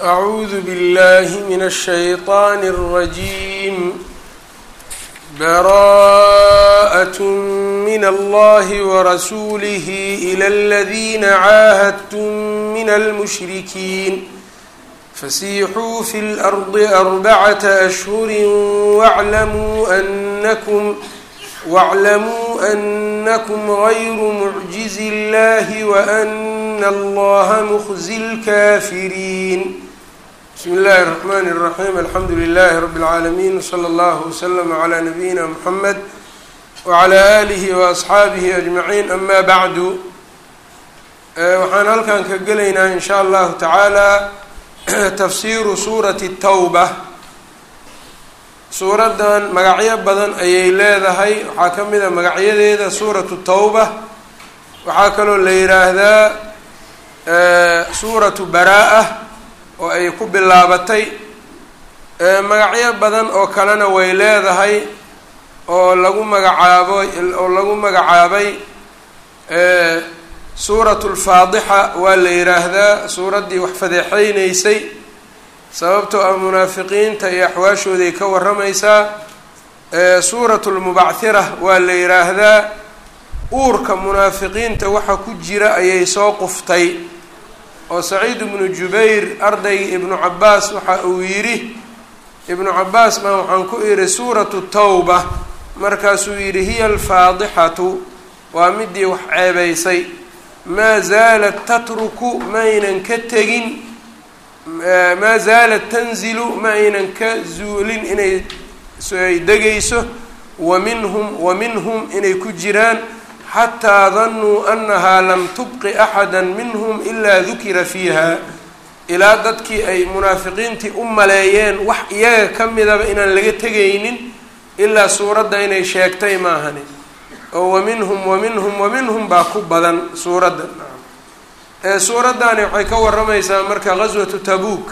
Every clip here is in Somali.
أعوذ بالله من الشيطان الرجيم براءة من الله ورسوله إلى الذين عاهدتم من المشركين فسيحوا في الأرض أربعة أشهر واعلموا أنكم واعلموا أنكم غير معجز الله وأن الله مخزي الكافرين بسم الله الرحمن الرحيم الحمد لله رب العالمين وصلى الله وسلم على نبينا محمد وعلى آله وأصxaabihi أجمعين أما بعد waxaan halkan ka gelaynaa in shاء allahu taعaalى tafsiru suuraةi الtawbة suuraddan magacyo badan ayay leedahay waxaa ka mid a magacyadeeda suuraةu الtawbة waxaa kaloo la yiraahdaa suuraةu baraaءة oo ay ku bilaabatay magacyo badan oo kalena way leedahay oo lagu magacaabo oo lagu magacaabay suuratu lfaadixa waa la yiraahdaa suuraddii wax fadeexeyneysay sababtoo ah munaafiqiinta iyo axwaashooday ka warramaysaa suuratu lmubachira waa la yiraahdaa uurka munaafiqiinta waxa ku jira ayay soo quftay oo saciid ibnu jubayr ardayga ibnu cabaas waxa uu yidhi ibnu cabaas baa waxaan ku idhi suuratu tawba markaasuu yidhi hiya alfaadixatu waa midii wax ceebeysay maa zaalat tatruku maaynan ka tegin maa zaalat tanzilu ma aynan ka zuulin inay ay degayso wa minhum wa minhum inay ku jiraan xataa danuu annahaa lam tubqi axada minhum ilaa dukira fiiha ilaa dadkii ay munaafiqiintii u maleeyeen wax iyaga ka midaba inaan laga tegaynin ilaa suuradda inay sheegtay maahani oo wa minhum wa minhum wa minhum baa ku badan suuradda suuraddaani waxay ka warramaysaa marka ghaswatu tabuuk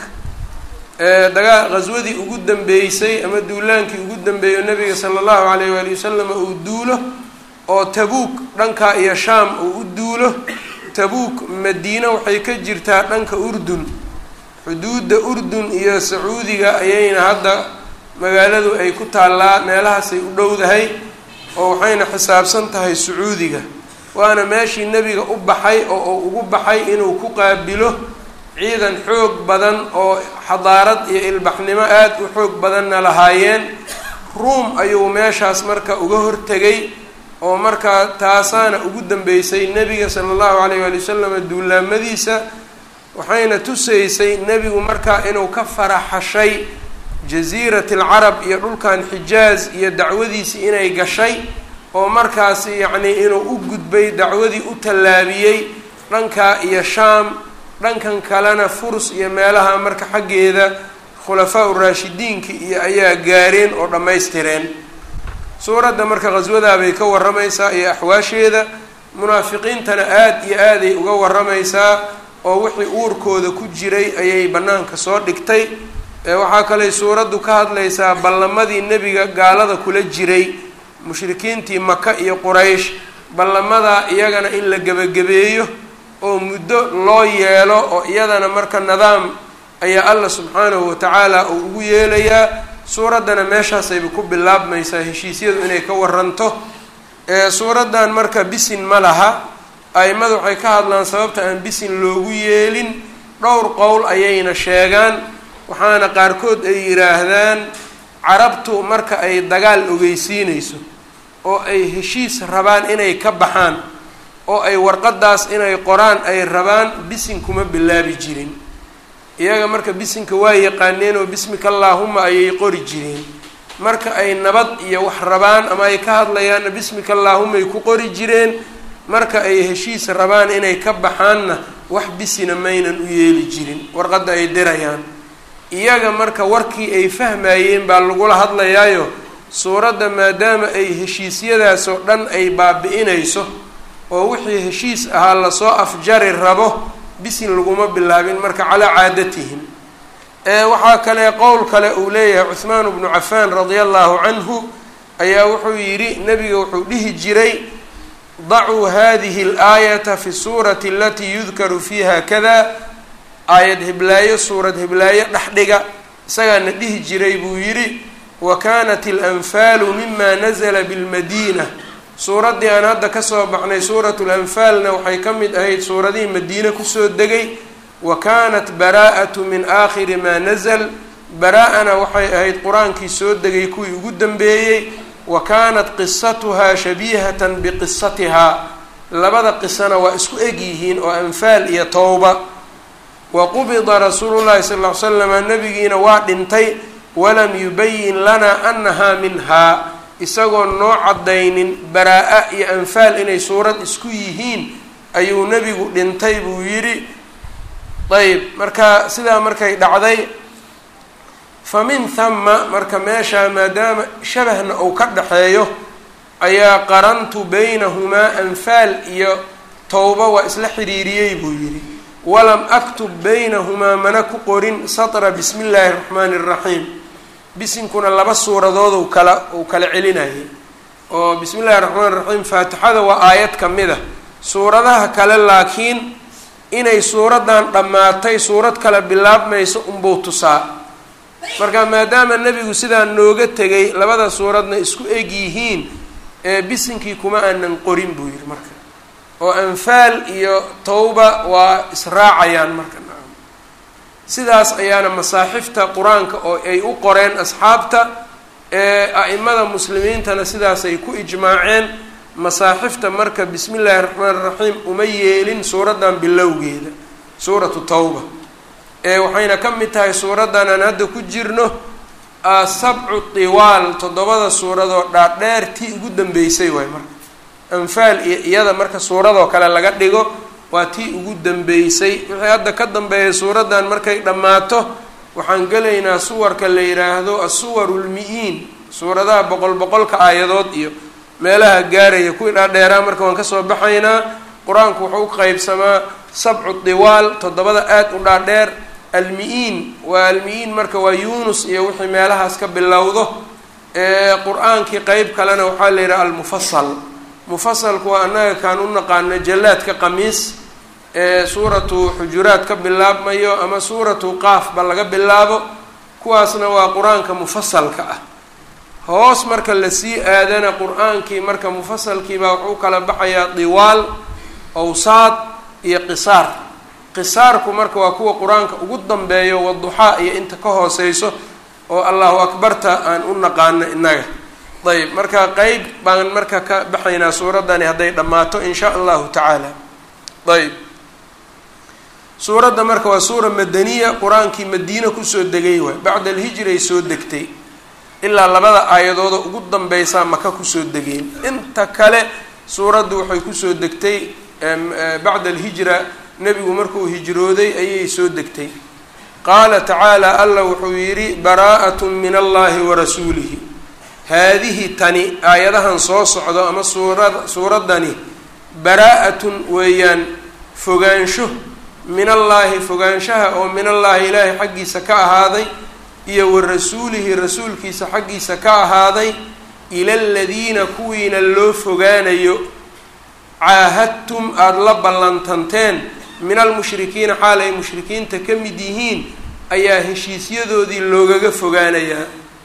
dagaa ghaswadii ugu dambeysay ama duulaankii ugu dambeeyo nabiga sala allahu alayh waali wasalam uu duulo oo tabuuk dhanka iyo shaam uu u duulo tabuuk madiine waxay ka jirtaa dhanka urdun xuduudda urdun iyo sacuudiga ayayna hadda magaaladu ay ku taallaa meelahaasay u dhowdahay oo waxayna xisaabsan tahay sacuudiga waana meeshii nebiga u baxay oo uu ugu baxay inuu ku qaabilo ciidan xoog badan oo xadaarad iyo ilbaxnimo aada u xoog badanna lahaayeen ruum ayuu meeshaas marka uga hortegay oo markaa taasaana ugu dambeysay nebiga sala allahu alayh waali wasalam duulaamadiisa waxayna tusaysay nebigu markaa inuu ka faraxashay jasiirat alcarab iyo dhulkan xijaaz iyo dacwadiisii inay gashay oo markaasi yacnii inuu u gudbay dacwadii u tallaabiyey dhankaa iyo shaam dhankan kalena furs iyo meelaha marka xaggeeda khulafaa uraashidiinka iyo ayaa gaareen oo dhammaystireen suuradda marka ghaswadaabay ka warramaysaa iyo axwaasheeda munaafiqiintana aada iyo aaday uga warramaysaa oo wixii uurkooda ku jiray ayay bannaanka soo dhigtay waxaa kaley suuraddu ka hadlaysaa ballamadii nebiga gaalada kula jiray mushrikiintii maka iyo quraysh ballamadaa iyagana in la gebagabeeyo oo muddo loo yeelo oo iyadana marka nidaam ayaa allah subxaanahu watacaala uu ugu yeelayaa suuraddana meeshaasayba ku bilaabmaysaa heshiisyadu inay ka waranto suuraddan marka bisin ma laha aimadu waxay ka hadlaan sababta aan bisin loogu yeelin dhowr qowl ayayna sheegaan waxaana qaarkood ay yidhaahdaan carabtu marka ay dagaal ogeysiinayso oo ay heshiis rabaan inay ka baxaan oo ay warqadaas inay qoraan ay rabaan bisin kuma bilaabi jirin iyaga marka bisinka waa yaqaaneen oo bismika allaahuma ayay qori jireen marka ay nabad iyo wax rabaan ama ay ka hadlayaanna bismika allaahumay ku qori jireen marka ay heshiis rabaan inay ka baxaanna wax bisina maynan u yeeli jirin warqadda ay dirayaan iyaga marka warkii ay fahmayeen baa lagula hadlayaayo suuradda maadaama ay heshiisyadaasoo dhan ay baabi-inayso oo wixii heshiis ahaa lasoo afjari rabo bisin laguma bilaabin marka calaa caadatihim waxaa kale qowl kale uu leeyahay cuhmaan bnu cafaan radia allahu canhu ayaa wuxuu yidhi nebiga wuxuu dhihi jiray dacuu hadihi اlaayata fi suurati alatii yudkaru fiiha kada aayad hiblaayo suurad hiblaayo dhexdhiga isagaana dhihi jiray buu yidhi wa kaanat alanfaalu mima nazla bilmadiina suuraddii aan hadda kasoo baxnay suuratu lanfaalna waxay ka mid ahayd suuradihii madiine kusoo degay wa kaanat baraa'atu min aakhiri maa nazl baraa-ana waxay ahayd qur-aankii soo degay kuwii ugu dambeeyey wa kaanat qisatuhaa shabiihatan biqisatihaa labada qisana waa isku eg yihiin oo anfaal iyo towba wa qubida rasuulu llahi sal ll ly slama nabigiina waa dhintay walam yubayin lanaa annahaa minhaa isagoo noo caddaynin baraa-a iyo anfaal inay suurad isku yihiin ayuu nebigu dhintay buu yidhi ayb marka sidaa markay dhacday fa min hama marka meeshaa maadaama shabahna uu ka dhaxeeyo ayaa qarantu baynahumaa anfaal iyo towba waa isla xiriiriyey buu yidhi walam aktub baynahumaa mana ku qorin satra bismi illaahi raxmaani raxiim bisinkuna laba suuradood u kala uu kala celinayay oo bismi illahi raxmaan raxiim faatixada waa aayad ka mid a suuradaha kale laakiin inay suuraddan dhammaatay suurad kale bilaabmayso unbuu tusaa marka maadaama nebigu sidaa nooga tegay labada suuradna isku eg yihiin ee bisinkii kuma aanan qorin buu yidhi marka oo anfaal iyo towba waa israacayaan marka sidaas ayaana masaaxifta qur-aanka oo ay u qoreen asxaabta ee a-imada muslimiintana sidaasay ku ijmaaceen masaaxifta marka bismi illaahi raxmaan raxiim uma yeelin suuraddan bilowgeeda suuratu towba ee waxayna ka mid tahay suuraddan aan hadda ku jirno sabcu tiwaal toddobada suuradoo dhaadheer tii ugu dambeysay waay marka anfaal iyo iyada marka suuradoo kale laga dhigo waa tii ugu dambeysay wixii hadda ka dambeeya suuraddan markay dhammaato waxaan gelaynaa suwarka la yidhaahdo asuwaru lmi-iin suuradaha boqol boqolka aayadood iyo meelaha gaaraya kuwii dhaadheeraa marka waan kasoo baxaynaa qur-aanku wuxuu u qeybsamaa sabcu tiwaal toddobada aada u dhaadheer almi-iin waa almi-iin marka waa yunus iyo wixii meelahaas ka bilowdo qur-aankii qeyb kalena waxaa la yidhaha almufasal mufasalku waa annaga kaan u naqaano jallaadka qamiis ee suuratu xujuraat ka bilaabmayo ama suuratu qaafba laga bilaabo kuwaasna waa qur-aanka mufasalka ah hoos marka lasii aadana qur-aankii marka mufasalkiibaa wuxuu kala baxayaa diwaal awsaad iyo qisaar qisaarku marka waa kuwa qur-aanka ugu dambeeyo waduxaa iyo inta ka hooseyso oo allahu akbarta aan u naqaano innaga ayb marka qeyb baan marka ka baxaynaa suuraddani hadday dhammaato in sha allahu tacaala ayb suuradda marka waa suura madaniya qur-aankii madiina kusoo degay waay bacda alhijray soo degtay ilaa labada aayadooda ugu dambeysaa maka kusoo degeen inta kale suuraddu waxay kusoo degtay bacda alhijra nebigu markuu hijrooday ayay soo degtay qaala tacaala allah wuxuu yidhi baraa'at min allahi wa rasuulihi haadihi tani aayadahan soo socdo ama suurad suuraddani baraa-atun weeyaan fogaansho min allaahi fogaanshaha oo min allaahi ilaahay xaggiisa ka ahaaday iyo wa rasuulihi rasuulkiisa xaggiisa ka ahaaday ila aladiina kuwiina loo fogaanayo caahadtum aada la ballantanteen min almushrikiina xaal ay mushrikiinta ka mid yihiin ayaa heshiisyadoodii loogaga fogaanayaa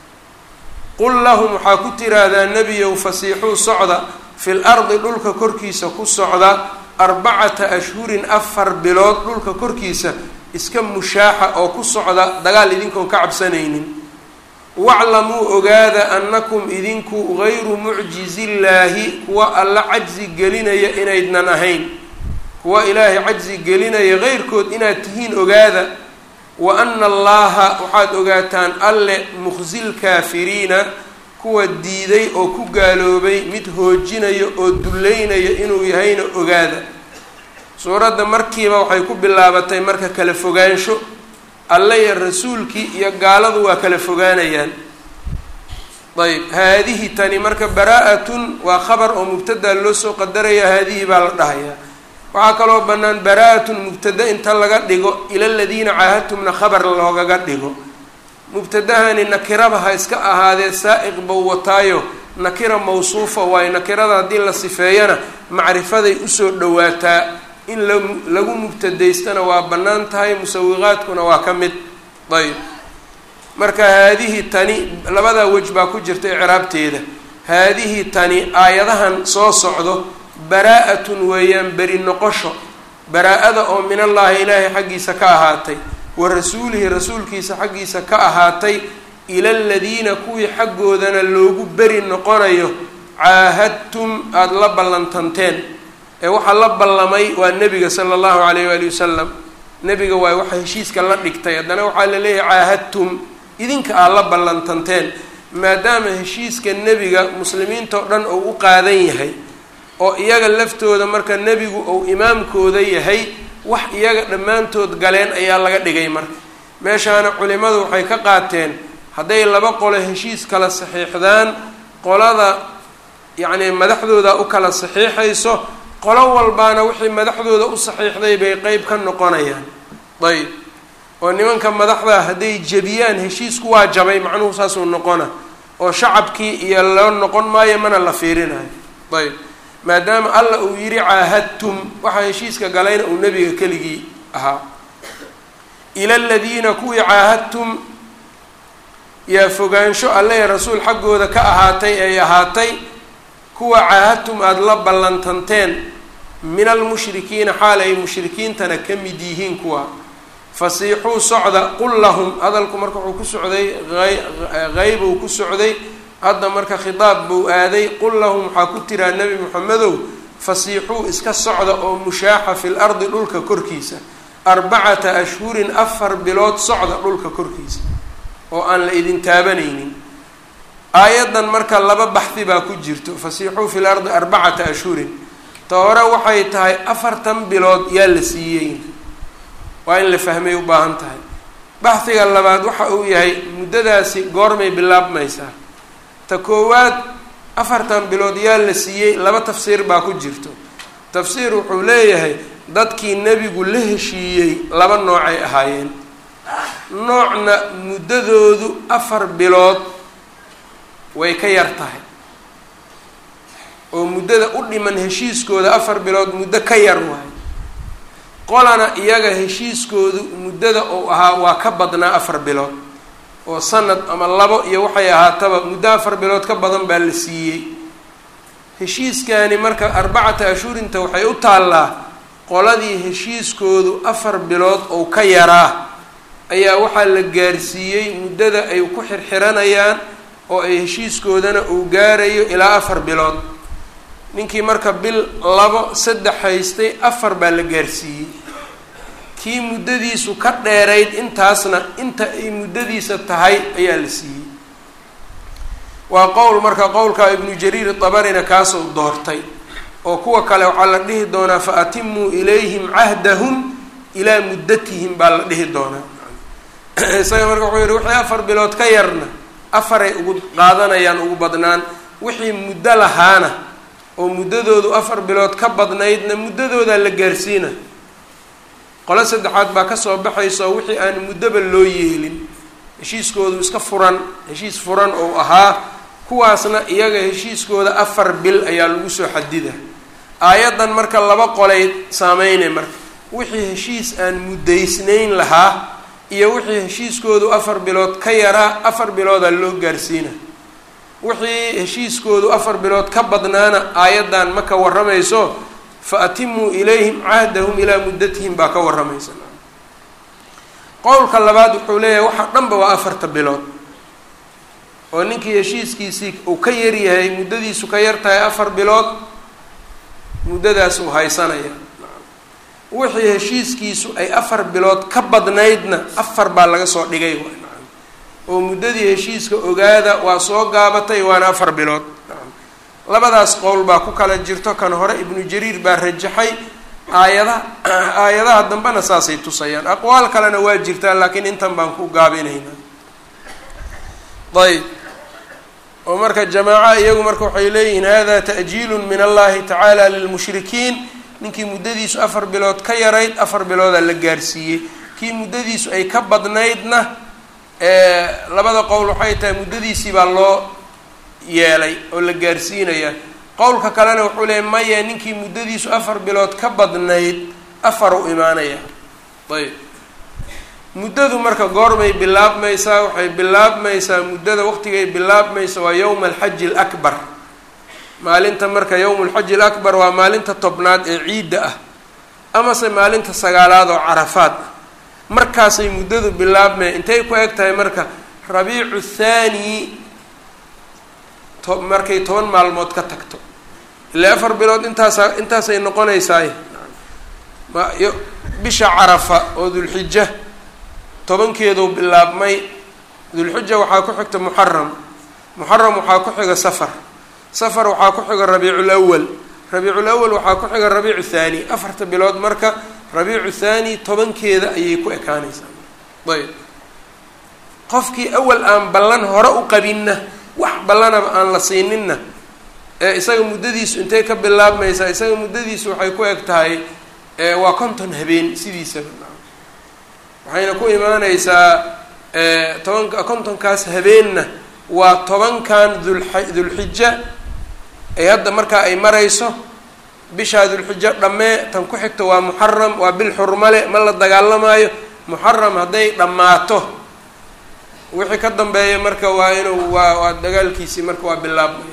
qul lahum waxaa ku tiraahdaa nebiyow fasiixuu socda fil ardi dhulka korkiisa ku socda arbacata ashhurin afar bilood dhulka korkiisa iska mushaaxa oo ku socda dagaal idinkoon ka cabsanaynin waclamuu ogaada annakum idinku gayru mucjizillaahi kuwa alla cajzi gelinaya inaydnan ahayn kuwa ilaahay cajzi gelinaya heyrkood inaad tihiin ogaada wa ana allaha waxaad ogaataan alle mukhsil kaafiriina kuwa diiday oo ku gaaloobay mid hoojinayo oo dullaynayo inuu yahayna ogaada suuradda markiiba waxay ku bilaabatay marka kala fogaansho alle iyo rasuulkii iyo gaaladu waa kala fogaanayaan ayb haadihi tani marka baraa-atun waa khabar oo mubtadaa loo soo qadaraya haadihi baa la dhahayaa waxaa kaloo bannaan baraa-atun mubtada inta laga dhigo ila ladiina caahadtumna khabar loogaga dhigo mubtadahani nakiraba ha iska ahaadee saa-iq bow wataayo nakira mawsuufa waayo nakirada haddii la sifeeyana macrifaday usoo dhawaataa in la lagu mubtadaystana waa bannaan tahay musawiqaadkuna waa ka mid ayb marka haadihi tani labadaa wej baa ku jirta icraabteeda haadihi tani aayadahan soo socdo baraa-atun weeyaan beri noqosho baraa-ada oo min allaahi ilaahay xaggiisa ka ahaatay wa rasuulihi rasuulkiisa xaggiisa ka ahaatay ila aladiina kuwii xaggoodana loogu beri noqonayo caahadtum aada la ballantanteen ee waxaa la ballamay waa nebiga sala allahu calayh waali wasalam nebiga waay waxa heshiiska la dhigtay haddana waxaa la leeyahay caahadtum idinka aad la ballantanteen maadaama heshiiska nebiga muslimiinta oo dhan uu u qaadan yahay oo iyaga laftooda marka nebigu uu imaamkooda yahay wax iyaga dhammaantood galeen ayaa laga dhigay marka meeshaana culimmadu waxay ka qaateen hadday laba qolo heshiis kala saxiixdaan qolada yacnii madaxdooda u kala saxiixayso qolo walbaana wixii madaxdooda u saxiixday bay qeyb ka noqonayaan ayb oo nimanka madaxda hadday jebiyaan heshiisku waa jabay macnuhu saasuu noqona oo shacabkii iyo loo noqon maayo mana la fiirinayo ayb maadaama alla uu yidhi caahadtum waxaa heshiiska galayna uu nebiga keligii ahaa ila aladiina kuwii caahadtum yaa fogaansho alle rasuul xaggooda ka ahaatay ay ahaatay kuwa caahadtum aada la ballantanteen min almushrikiina xaal ay mushrikiintana ka mid yihiin kuwa fasiixuu socda qul lahum hadalku marka wuxuu ku socday hayb uu ku socday hadda marka khitaab buu aaday qul lahum waxaa ku tiraa nebi moxamedow fasiixuu iska socda oo mushaaxa fil ardi dhulka korkiisa arbacata ashhurin afar bilood socda dhulka korkiisa oo aan la idin taabanaynin aayaddan marka laba baxdi baa ku jirto fasiixuu fil ardi arbacata ashhurin ta hore waxay tahay afartan bilood yaa la siiyey waa in la fahmay u baahan tahay baxdiga labaad waxa uu yahay muddadaasi goormay bilaabmaysaa ta koowaad afartan bilood yaa la siiyey laba tafsiir baa ku jirto tafsiir wuxuu leeyahay dadkii nebigu la heshiiyey laba noocay ahaayeen noocna muddadoodu afar bilood way ka yar tahay oo muddada u dhiman heshiiskooda afar bilood muddo ka yar waayo qolana iyaga heshiiskoodu muddada uu ahaa waa ka badnaa afar bilood oo sanad ama labo iyo waxay ahaataba muddo afar bilood ka badan baa la siiyey heshiiskani marka arbacata ashhurinta waxay u taallaa qoladii heshiiskoodu afar bilood ou ka yaraa ayaa waxaa la gaarsiiyey muddada ay ku xirxiranayaan oo ay heshiiskoodana uu gaarayo ilaa afar bilood ninkii marka bil labo saddex haystay afar baa la gaarsiiyey kii muddadiisu ka dheerayd intaasna inta ay muddadiisa tahay ayaa la siiyey waa qowl marka qowlka ibnu jariir dabarina kaasuu doortay oo kuwa kale waxaa la dhihi doonaa fa atimuu ilayhim cahdahum ilaa muddatihim baa la dhihi doonaa isaga marka wuxuu yihi wixii afar bilood ka yarna afaray ugu qaadanayaan ugu badnaan wixii muddo lahaana oo muddadoodu afar bilood ka badnaydna muddadoodaa la gaarsiina qolo saddexaad baa kasoo baxayso wixii aan muddoba loo yeelin heshiiskoodu iska furan heshiis furan ou ahaa kuwaasna iyaga heshiiskooda afar bil ayaa lagu soo xadida aayaddan marka laba qolay saameynay marka wixii heshiis aan muddaysnayn lahaa iyo wixii heshiiskoodu afar bilood ka yaraa afar biloodaa loo gaarsiina wixii heshiiskoodu afar bilood ka badnaana aayaddan ma ka warramayso fa atimuu ilayhim cahdahum ilaa muddatihim baa ka warramaysa qowlka labaad wuxuu leeyahay waxa dhanba waa afarta bilood oo ninkii heshiiskiisii uu ka yaryahay muddadiisu ka yar tahay afar bilood muddadaas uu haysanaya wixii heshiiskiisu ay afar bilood ka badnaydna afar baa laga soo dhigay oo muddadii heshiiska ogaada waa soo gaabatay waana afar bilood labadaas qowl baa ku kala jirto kan hore ibnu jariir baa rajaxay aayadaha aayadaha dambena saasay tusayaan aqwaal kalena waa jirtaa laakiin intan baan ku gaabinaynaa ayb oo marka jamaaca iyagu marka waxay leeyihiin hada ta'jiilu min allahi tacaala lilmushrikiin ninkii muddadiisu afar bilood ka yarayd afar biloodaa la gaarsiiyey kii muddadiisu ay ka badnaydna labada qowl waxay tahay muddadiisii baa loo yeelay oo la gaarsiinaya qowlka kalena wuxuu leeyay maya ninkii muddadiisu afar bilood ka badnayd afar u imaanaya ayb muddadu marka goorbay bilaabmaysaa waxay bilaabmaysaa muddada waqtigay bilaabmaysa waa yowma alxaji alakbar maalinta marka yowmu alxaji alakbar waa maalinta tobnaad ee ciidda ah amase maalinta sagaalaad oo carafaad ah markaasay muddadu bilaabmaya intay ku eg tahay marka rabiicu thaani to markay toban maalmood ka tagto ilaa afar bilood intaasa intaasay noqonaysaay bisha carafa oo dulxija tobankeedu bilaabmay dulxija waxaa ku xigta muxaram muxaram waxaa ku xiga safar safar waxaa ku xiga rabiicul awal rabiicul awal waxaa ku xiga rabiicu thaani afarta bilood marka rabiicu thaani tobankeeda ayay ku ekaanaysaa ayb qofkii awal aan ballan hore u qabinna wax ballanaba aan la siininna ee isaga muddadiisu intay ka bilaabmaysaa isaga muddadiisu waxay ku eg tahay waa konton habeen sidiisaba waxayna ku imaaneysaa tobanka kontonkaas habeenna waa tobankan dulxa dulxija ee hadda markaa ay marayso bishaa dulxijo dhammee tan ku xigta waa muxaram waa bil xurmale ma la dagaalamaayo muxaram hadday dhammaato wixii ka dambeeya marka waa inuu waa waa dagaalkiisii marka waa bilaabmaya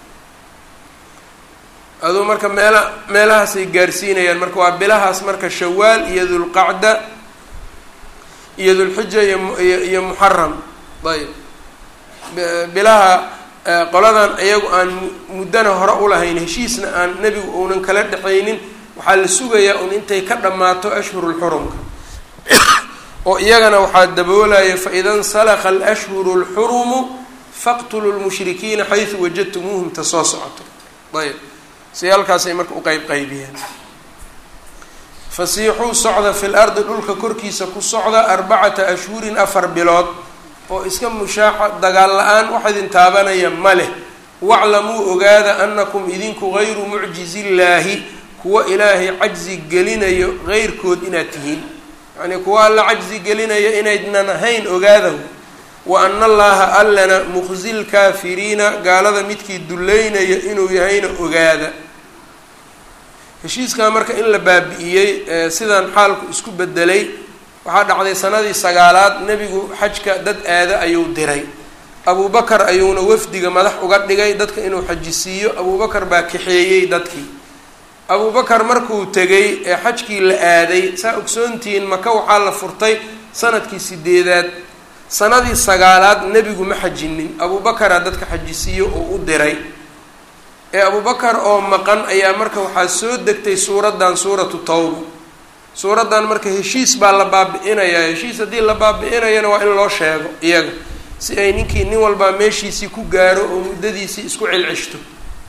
aduu marka meela meelahaasay gaarsiinayaan marka waa bilahaas marka shawaal iyo dulqacda iyo dulxija iyo iyo iyo muxaram ayb bilaha qoladan iyagu aan muddana hore ulahayn heshiisna aan nebigu uunan kala dhexaynin waxaa la sugayaa un intay ka dhammaato ashhurulxurumka oo iyagana waxaa daboolaya faida nsalakha alashhuru lxurumu faqtuluu lmushrikiina xaysu wajadtumuuhum ta soo socoto ayb si halkaasay marka u qeyb qaybiyeen fasiixuu socda fi lardi dhulka korkiisa ku socda arbacata ashhurin afar bilood oo iska mushaaxa dagaal la-aan wax idin taabanaya ma leh waclamuu ogaada anakum idinku gayru mucjizillaahi kuwa ilaahay cajzi gelinayo geyrkood inaad tihiin yacnii kuwa alla cajzi gelinaya inaydnan ahayn ogaadahu wa ana allaha allana muqzi lkaafiriina gaalada midkii duleynaya inuu yahayna ogaada heshiiskaa marka in la baabi'iyey sidaan xaalku isku bedelay waxaa dhacday sanadii sagaalaad nebigu xajka dad aada ayuu diray abubakar ayuuna wafdiga madax uga dhigay dadka inuu xajisiiyo abubakar baa kaxeeyey dadkii abubakar markuu tegay ee xajkii la aaday saa ogsoontihiin maka waxaa la furtay sanadkii sideedaad sanadii sagaalaad nebigu ma xajinin abubakaraa dadka xajisiiyo oo u diray ee abubakar oo maqan ayaa marka waxaa soo degtay suuraddan suuratu tawba suuraddan marka heshiis baa la baabi-inayaa heshiis haddii la baabi-inayana waa in loo sheego iyaga si ay ninkii nin walbaa meeshiisii ku gaaro oo muddadiisii isku celceshto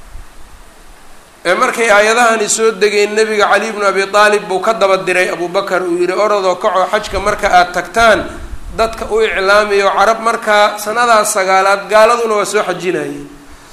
ee markay aayadahani soo degeen nebiga cali bnu abi aalib buu ka daba diray abubakar uu yihi orodoo kacoo xajka marka aada tagtaan dadka u iclaamiyo carab markaa sanadaas sagaalaad gaaladuna waa soo xajinayeen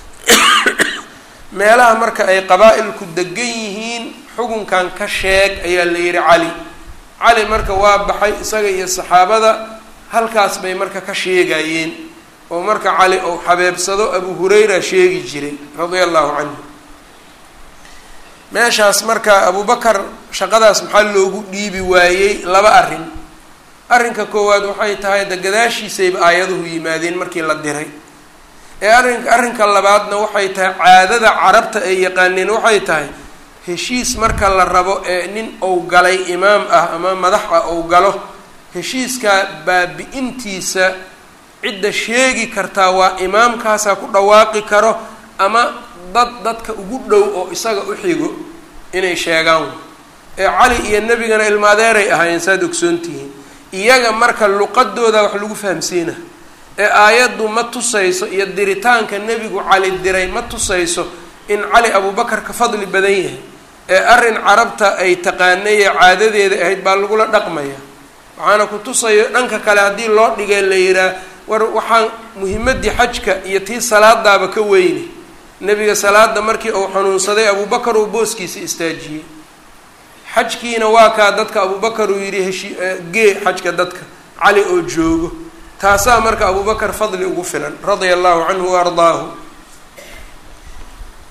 meelaha marka ay qabaa-ilku degan yihiin xukunkan ka sheeg ayaa la yihi cali cali marka waa baxay isaga iyo saxaabada halkaas bay marka ka sheegayeen oo marka cali ou xabeebsado abu hurayra sheegi jiray radia allahu canhu meeshaas marka abubakar shaqadaas maxaa loogu dhiibi waayey laba arrin arrinka koowaad waxay tahay de gadaashiisayba aayaduhu yimaadeen markii la diray ee arrin arrinka labaadna waxay tahay caadada carabta ay yaqaaneen waxay tahay heshiis marka la rabo ee nin ou galay imaam ah ama madax ah ou galo heshiiskaa baabi-intiisa cidda sheegi kartaa waa imaamkaasaa ku dhawaaqi karo ama dad dadka ugu dhow oo isaga u xigo inay sheegaan ee cali iyo nebigana ilmaadeeray ahaayeen saad ogsoontihiin iyaga marka luqadooda wax lagu fahamsiina ee aayaddu ma tusayso iyo diritaanka nebigu cali diray ma tusayso in cali abubakar ka fadli badan yahay ee arrin carabta ay taqaanayee caadadeeda ahayd baa lagula dhaqmaya waxaana ku tusayo dhanka kale haddii loo dhigay la yihaah war waxaan muhimaddii xajka iyo tii salaadaaba ka weyne nebiga salaada markii uu xanuunsaday abubakar uu booskiisa istaajiyey xajkiina waa kaa dadka abubakar uu yidhi heshi gee xajka dadka cali oo joogo taasaa marka abubakar fadli ugu filan radia allahu canhu wa ardaahu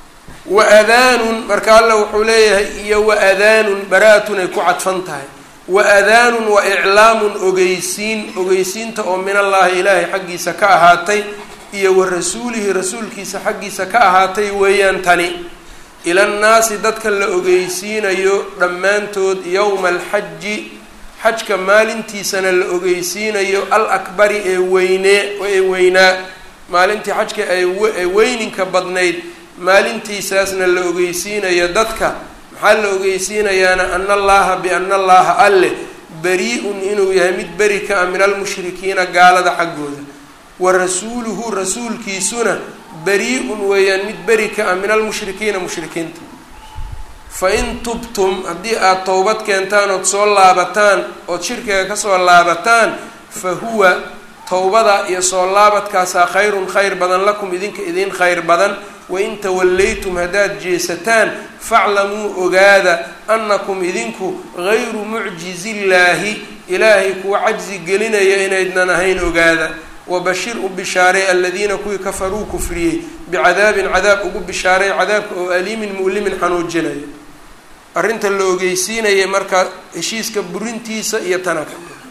wa adaanun marka alla wuxuu leeyahay iyo wa adaanun bara-atun ay ku cadfan tahay wa adaanun wa iclaamun ogeysiin ogeysiinta oo min allaahi ilaahay xaggiisa ka ahaatay iyo wa rasuulihi rasuulkiisa xaggiisa ka ahaatay weeyaan tani ilannaasi dadka la ogeysiinayo dhammaantood yowma alxaji xajka maalintiisana la ogeysiinayo al akbari ee weynee ee weynaa maalintii xajka ee weyninka badnayd maalintiisaasna la ogeysiinayo dadka maxaa la ogeysiinayaana ana allaha biana allaha alleh beri-un inuu yahay mid beri ka ah min almushrikiina gaalada xaggooda wa rasuuluhu rasuulkiisuna beri-un weeyaan mid beri ka ah min almushrikiina mushrikiinta fa in tubtum haddii aada towbad keentaan ood soo laabataan ood shirkiga kasoo laabataan fa huwa towbada iyo soo laabadkaasaa khayrun khayr badan lakum idinka idiin khayr badan wain tawallaytum haddaad jeesataan faclamuu ogaada annakum idinku gayru mucjizillaahi ilaahay kuwa cajzi gelinaya inaydnan ahayn ogaada wabashir u bishaaray aladiina kuwii kafaruu kufriyey bicadaabin cadaab ugu bishaaray cadaabka oo aliimin mu'limin xanuujinaya arrinta la ogeysiinaya marka heshiiska burintiisa iyo tanaka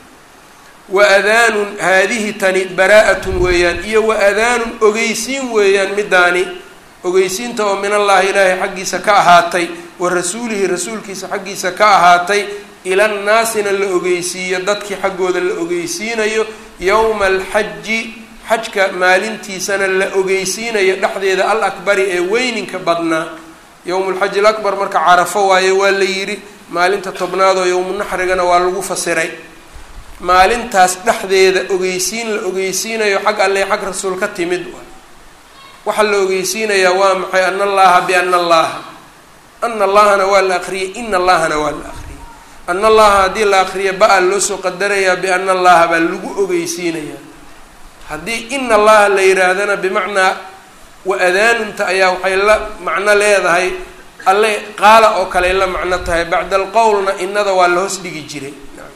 wa adaanun haadihi tani baraa-atun weeyaan iyo wa adaanun ogeysiin weeyaan midaani ogeysiinta oo min allaahi ilaahay xaggiisa ka ahaatay wa rasuulihi rasuulkiisa xaggiisa ka ahaatay ilannaasina la ogeysiiyo dadkii xaggooda la ogeysiinayo yowma alxaji xajka maalintiisana la ogeysiinayo dhexdeeda al akbari ee weyninka badnaa yowmulxaji alakbar marka carafo waaye waa la yidhi maalinta tobnaadoo yowmunaxrigana waa lagu fasiray maalintaas dhexdeeda ogeysiin la ogeysiinayo xag alle xag rasuul ka timid waxaa la ogeysiinayaa waa maxay ana allaha biana allaha ana allahana waa la akriyay ina allahana waa la akriyay ana allaha haddii la akriya ba-a loo soo qadarayaa biana allaha baa lagu ogeysiinayaa haddii ina allaha la yihaahdana bimacnaa wa adaanunta ayaa waxay la macno leedahay alle qaala oo kale la macno tahay bacda alqowlna inada waa la hoos dhigi jiray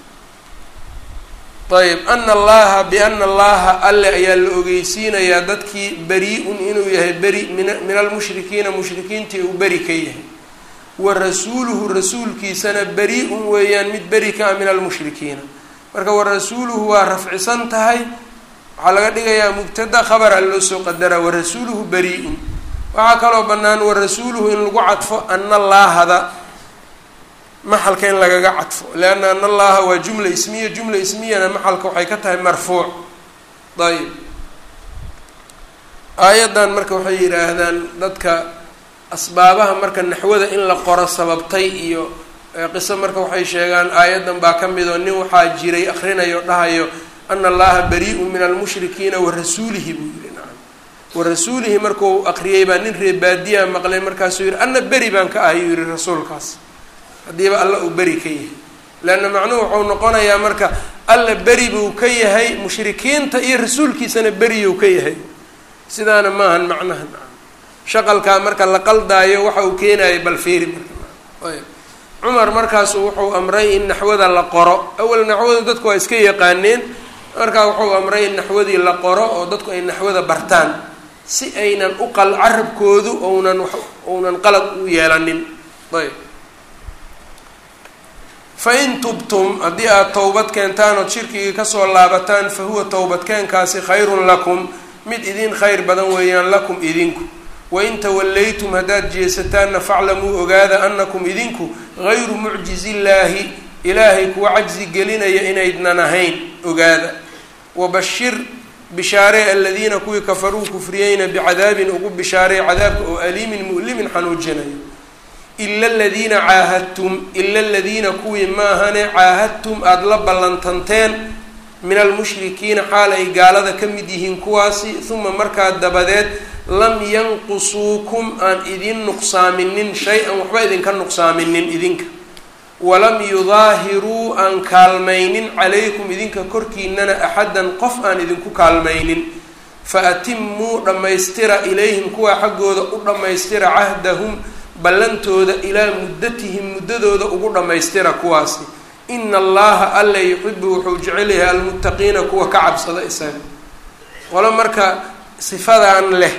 ayb ana allaha biana allaha alle ayaa la ogeysiinayaa dadkii beri-un inuu yahay beri min min almushrikiina mushrikiintii uu beri ka yahay wa rasuuluhu rasuulkiisana beri-un weeyaan mid beri ka ah min almushrikiina marka wa rasuuluhu waa rafcisan tahay waxaa laga dhigayaa mubtada khabara loo soo qadaraa wa rasuuluhu beri-un waxaa kaloo bannaan wa rasuuluhu in lagu cadfo ana allaahada maxalka in lagaga cadfo leanna ana allaha waa jumla ismiya jumla ismiyana maxalka waxay ka tahay marfuuc ayb aayaddan marka waxay yidhaahdaan dadka asbaabaha marka naxwada in la qoro sababtay iyo qiso marka waxay sheegaan aayaddan baa ka mid oo nin waxaa jiray akrinayo dhahayo ana allaha bari-un min almushrikiina wa rasuulihi buu yihi nacam wa rasuulihi markuu akriyay baa nin ree baadiyaa maqlay markaasuu yihi anna beri baan ka ahay yuu yihi rasuulkaas haddiiba alla uu beri ka yahay leanna macnuhu wuxuu noqonayaa marka alla beri buu ka yahay mushrikiinta iyo rasuulkiisana beriyuu ka yahay sidaana maahan macnaha nacam shaqalkaa marka la qaldaayo waxa uu keenayo balfiiri marka ayb cumar markaasu wuxuu amray in naxwada la qoro awal naxwada dadku waa iska yaqaaneen markaa wuxuu amray in naxwadii la qoro oo dadku ay naxwada bartaan si aynan u qal carabkoodu ounan ounan qalad u yeelanin ayb fain tubtum haddii aada towbad keentaan ood shirkigii kasoo laabataan fa huwa towbadkeenkaasi khayrun lakum mid idin khayr badan weeyaan lakum idinku wain tawallaytum haddaad jeesataanna faclamuu ogaada anakum idinku gayru mucjizillaahi ilaahay kuwa cajzi gelinaya inaydnan ahayn ogaada wabashir bishaaree aladiina kuwii kafaruu kufriyeyna bicadaabin ugu bishaaray cadaabka oo aliimin mu'limin xanuujinayo ila aladiina caahadtum ila aladiina kuwii maahane caahadtum aada la ballantanteen min almushrikiina xaal ay gaalada ka mid yihiin kuwaasi uma markaa dabadeed lam yanqusuukum aan idin nuqsaaminin shay-an waxba idinka nuqsaaminin idinka walam yudaahiruu aan kaalmaynin calaykum idinka korkiinana axaddan qof aan idinku kaalmaynin fa atimuu dhammaystira ilayhim kuwaa xaggooda u dhammaystira cahdahum ballantooda ilaa muddatihim muddadooda ugu dhammaystira kuwaasi ina allaha alla yuxibu wuxuu jecel yahay almuttaqiina kuwa ka cabsada isaga qolo marka sifadan leh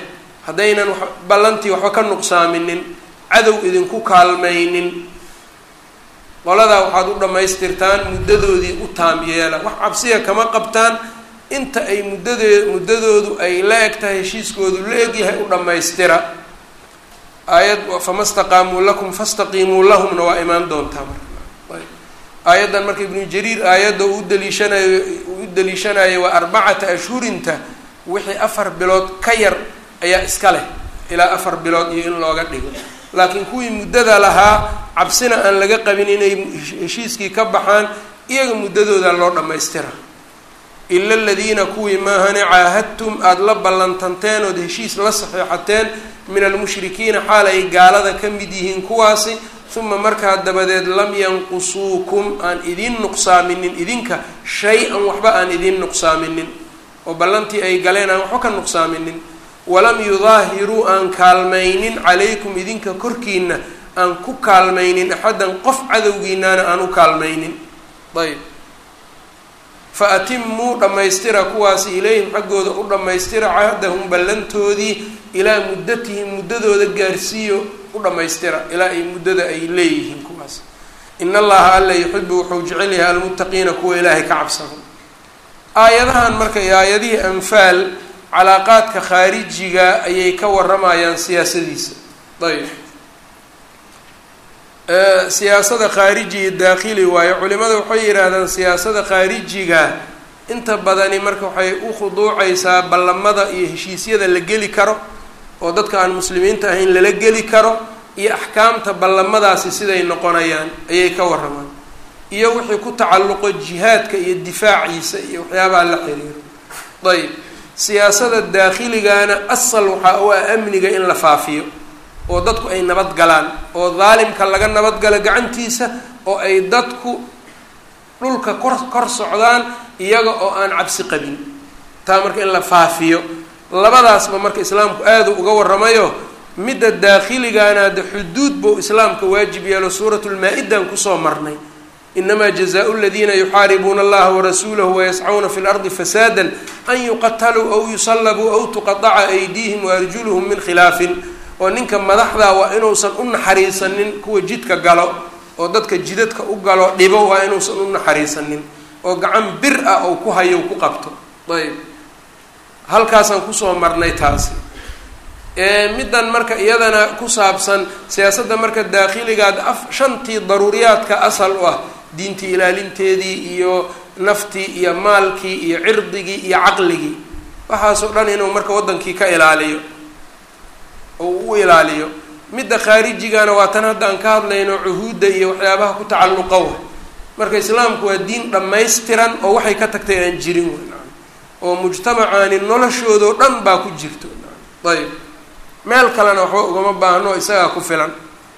haddaynan ballantii waxba ka nuqsaaminin cadow idinku kaalmaynin qoladaa waxaad u dhammaystirtaan muddadoodii u taam yeela wax cabsiya kama qabtaan inta ay muddadee muddadoodu ay la eg tahay heshiiskoodu la egyahay u dhammaystira aayad fama staqaamuu lakum fastaqiimuu lahumna waa imaan doontaa marka aayaddan marka ibnu jariir aayadda uu daliishanayo uu u daliishanayo waa arbacata ashhurinta wixii afar bilood ka yar ayaa iska leh ilaa afar bilood iyo in looga dhigo laakiin kuwii muddada lahaa cabsina aan laga qabin inay heshiiskii ka baxaan iyaga muddadooda loo dhammaystira ila aladiina kuwii maahane caahadtum aada la ballantanteen ood heshiis la saxiixateen min almushrikiina xaal ay gaalada ka mid yihiin kuwaasi uma markaa dabadeed lam yanqusuukum aan idiin nuqsaaminin idinka shay-an waxba aan idiin nuqsaaminin oo ballantii ay galeen aan waxba ka nuqsaaminin walam yudaahiruu aan kaalmaynin calaykum idinka korkiina aan ku kaalmaynin axaddan qof cadowgiinaana aan u kaalmaynin ayb fa atimuu dhammaystira kuwaasi ilayhim xaggooda u dhammaystira cahdahum ballantoodii ilaa muddatihim muddadooda gaarsiiyo u dhammaystira ilaa ay muddada ay leeyihiin kuwaas in allaha alla yuxibu wuxuu jecel yahay almuttaqiina kuwa ilaahay ka cabsado aayadahan marka iyo aayadihii anfaal calaaqaadka khaarijiga ayay ka waramayaan siyaasadiisa ayb siyaasada khaariji iyo daakhili waayo culimada waxay yidhaahdaan siyaasada khaarijiga inta badani marka waxay u khuduucaysaa ballamada iyo heshiisyada la geli karo oo dadka aan muslimiinta ahayn lala geli karo iyo axkaamta ballamadaasi siday noqonayaan ayay ka waramaan iyo wixii ku tacalluqo jihaadka iyo difaaciisa iyo waxyaabaha la xiriiro ayb siyaasada daakhiligaana asal waxaa u ah amniga in la faafiyo oo dadku ay nabad galaan oo daalimka laga nabadgalo gacantiisa oo ay dadku dhulka kor kor socdaan iyaga oo aan cabsi qabin taa marka in la faafiyo labadaasba marka islaamku aada uga waramayo midda daakhiligaana hadde xuduud buu islaamka waajib yeelo suuratulmaa-idan kusoo marnay inamaa jazaau ladiina yuxaaribuuna allaha warasuulahu wayascuuna fi lardi fasaada an yuqataluu aw yusallabuu aw tuqadaca aydiihim waarjuluhum min khilaafin oo ninka madaxda waa inuusan u naxariisanin kuwa jidka galo oo dadka jidadka u galo dhibo waa inuusan u naxariisanin oo gacan bir ah ou ku hayo ku qabto ayb halkaasaan kusoo marnay taasi middan marka iyadana ku saabsan siyaasadda marka daakhiligaad af shantii daruuriyaadka asal u ah diintii ilaalinteedii iyo naftii iyo maalkii iyo cirdigii iyo caqligii waxaasoo dhan inuu marka waddankii ka ilaaliyo oo u ilaaliyo midda khaarijigana waa tan hadda aan ka hadlayno cuhuudda iyo waxyaabaha ku tacalluqa wa marka islaamku waa diin dhammaystiran oo waxay ka tagtay aan jirin w oo mujtamacaani noloshoodao dhan baa ku jirto ayb meel kalena waxba ugama baahno isagaa ku filan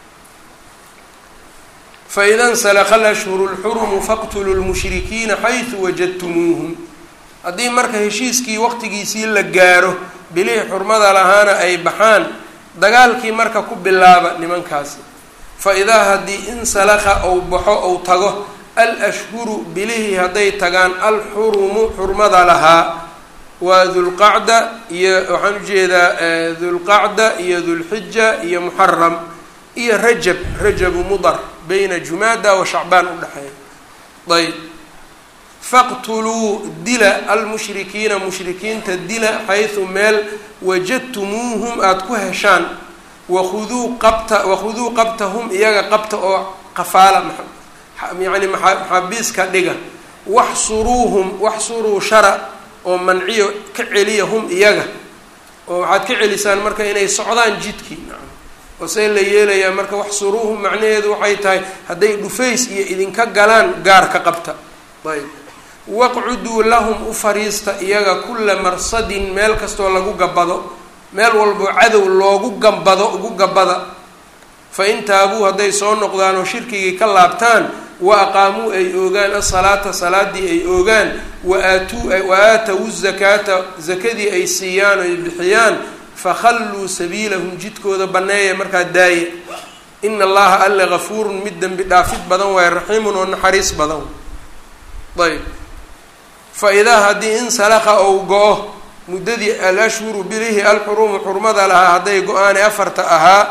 faida nsalaka alashhuru lxurumu faqtuluu lmushrikiina xaysu wajadtumuuhum haddii marka heshiiskii waqtigiisii la gaaro bilihii xurmada lahaana ay baxaan dagaalkii marka ku bilaaba nimankaasi fa idaa haddii insalaka ou baxo ou tago alashhuru bilihii hadday tagaan alxurumu xurmada lahaa waa dulqacda iyo waxaan ujeedaa dulqacda iyo dulxija iyo muxaram iyo rajab rajabu mudar bayna jumaada wa shacbaan udhexeeya ayb faqtuluu dila almushrikiina mushrikiinta dila xaysu meel wajadtumuuhum aada ku heshaan wakhuduu qabta wakhuduu qabtahum iyaga qabta oo qafaala yani maxaabiiska dhiga waxsuruuhum waxsuruu shara oo manciyo ka celiya hum iyaga oo waxaad ka celisaan marka inay socdaan jidkii oo see la yeelayaa marka waxsuruuhum macnaheedu waxay tahay hadday dhufays iyo idinka galaan gaar ka qabta ayb waqcuduu lahum u fariista iyaga kulla marsadin meel kastoo lagu gabado meel walboo cadow loogu gambado ugu gabada fa in taabuu hadday soo noqdaan oo shirkigii ka laabtaan wa aqaamuu ay oogaan asalaata salaadii ay oogaan waaatuu wa aatawu zakaata zakadii ay siiyaan oy bixiyaan fakhalluu sabiilahum jidkooda banneeya markaa daaya ina allaha alle gafuurun mid dembi dhaafid badan waaye raxiimun oo naxariis badan ayb fa idaa haddii insalaka ou go-o muddadii alashhuru bilihi alxurumu xurmada lahaa hadday go-aane afarta ahaa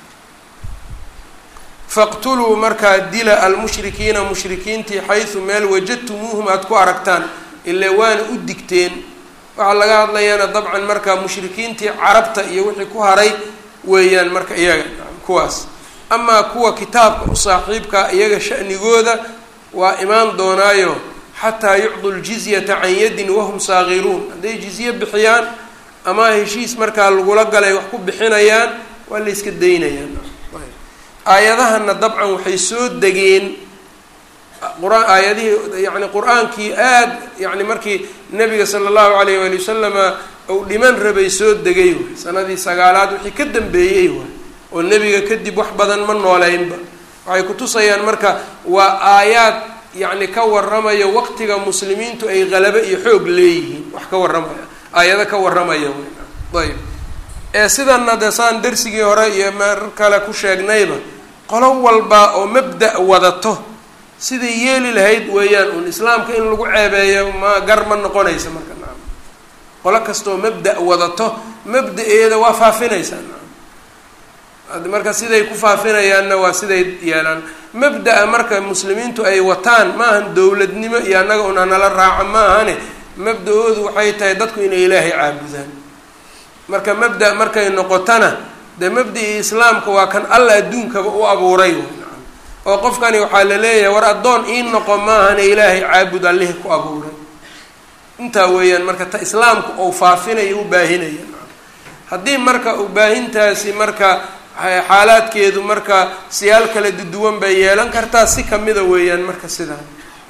faqtuluu markaa dila almushrikiina mushrikiintii xaysu meel wajadtumuuhum aada ku aragtaan ilaa waana u digteen waxaa laga hadlayaana dabcan markaa mushrikiintii carabta iyo wixii ku haray weeyaan marka iyaga kuwaas amaa kuwa kitaabka u saaxiibkaa iyaga sha'nigooda waa imaan doonaayo xataa yucdu ljizyata can yadin wahum saagiruun hadday jizye bixiyaan ama heshiis markaa lagula galay wax ku bixinayaan waa la yska daynayaan aayadahana dabcan waxay soo degeen qur-aan aayadihii yani qur-aankii aada yani markii nabiga sala allahu alayh waali wasalama uu dhiman rabay soo degay waay sanadii sagaalaad wixii ka dambeeyey waay oo nebiga kadib wax badan ma nooleynba waxay kutusayaan marka waa aayaad yacni ka warramaya waqtiga muslimiintu ay qalabo iyo xoog leeyihiin wax ka warramaya aayado ka warramaya ayb ee sidanna de saan darsigii hore iyo mar kale ku sheegnayba qolo walba oo mabda' wadato siday yeeli lahayd weeyaan uun islaamka in lagu ceebeeyo ma gar ma noqonaysa marka naam qolo kastaoo mabda' wadato mabda-eeda waa faafinaysaa naam marka siday ku faafinayaanna waa siday yeelaan mabda-a marka muslimiintu ay wataan maahan dowladnimo iyo annaga una nala raaca maahane mabda-oodu waxay tahay dadku inay ilaahay caabudaan marka mabda markay noqotana dee mabda-ii islaamka waa kan alla adduunkaba u abuuray oo qofkani waxaa la leeyahay war addoon ii noqo maahane ilaahay caabud allihii ku abuuray intaa weeyaan marka ta islaamku ou faafinayo u baahinaya haddii marka u baahintaasi marka xaalaadkeedu marka siyaal kala duduwan bay yeelan kartaa si kamida weeyaan marka sidaa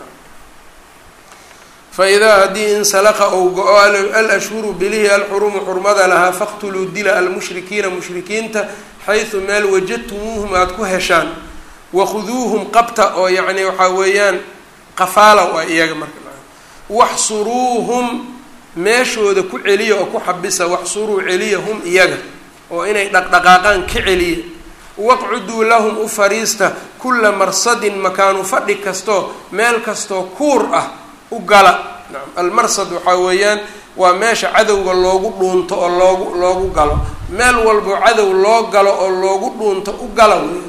faidaa haddii insalaqa ou go-o alashhuru bilihi alxurumu xurmada lahaa faqtuluu dila almushrikiina mushrikiinta xaysu meel wajadtumuuhum aada ku heshaan wakhuduuhum qabta oo yacni waxaa weeyaan qafaala waa iyaga marka waxsuruuhum meeshooda ku celiya oo ku xabisa waxsuruu celiya hum iyaga oo inay dhaqdhaqaaqaan ka celiya waqcuduu lahum u fariista kulla marsadin makaanu fadhi kastoo meel kastoo kuur ah u gala nacam almarsad waxaa weeyaan waa meesha cadowga loogu dhuunto oo loogu loogu galo meel walbo cadow loo galo oo loogu dhuunto u gala wey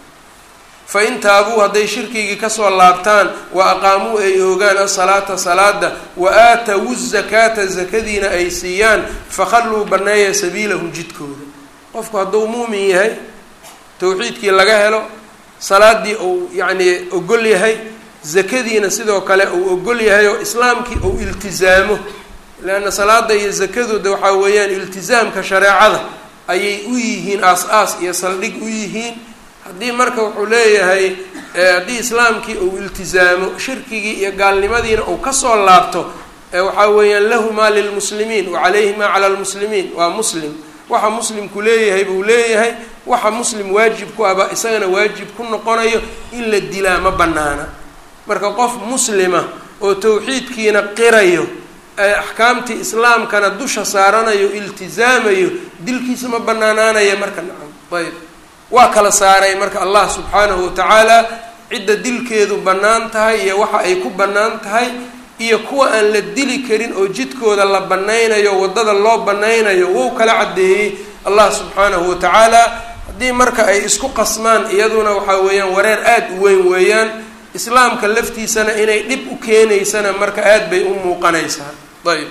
fa in taabuu hadday shirkigii kasoo laabtaan wa aqaamuu ay oogaan asalaata salaada wa aatawu zakaata zakadiina ay siiyaan fakhalluu banneeya sabiilahum jidkooda qofku hadduu muumin yahay towxiidkii laga helo salaadii uu yacnii ogol yahay zakadiina sidoo kale uu ogol yahay oo islaamkii uu iltizaamo leanna salaada iyo zakadooda waxaa weeyaan iltizaamka shareecada ayay u yihiin aas-aas iyo saldhig u yihiin haddii marka wuxuu leeyahay haddii islaamkii uu iltizaamo shirkigii iyo gaalnimadiina uu kasoo laabto waxaa weeyaan lahu maa lilmuslimiin wa calayhi maa cala lmuslimiin waa muslim waxa muslimku leeyahay buu leeyahay waxa muslim waajib ku aba isagana waajib ku noqonayo in la dilaa ma banaana marka qof muslima oo tawxiidkiina qirayo axkaamtii islaamkana dusha saaranayo iltizaamayo dilkiisa ma banaanaanaya marka nacam ayb waa kala saaray marka allah subxaanahu watacaala cidda dilkeedu bannaan tahay iyo waxa ay ku bannaan tahay iyo kuwa aan la dili karin oo jidkooda la banaynayo waddada loo banaynayo wou kala caddeeyey allah subxaanahu watacaala haddii marka ay isku qasmaan iyaduna waxaa weeyaan wareer aada u weyn weeyaan islaamka laftiisana inay dhib u keenaysana marka aada bay u muuqanaysaa ayb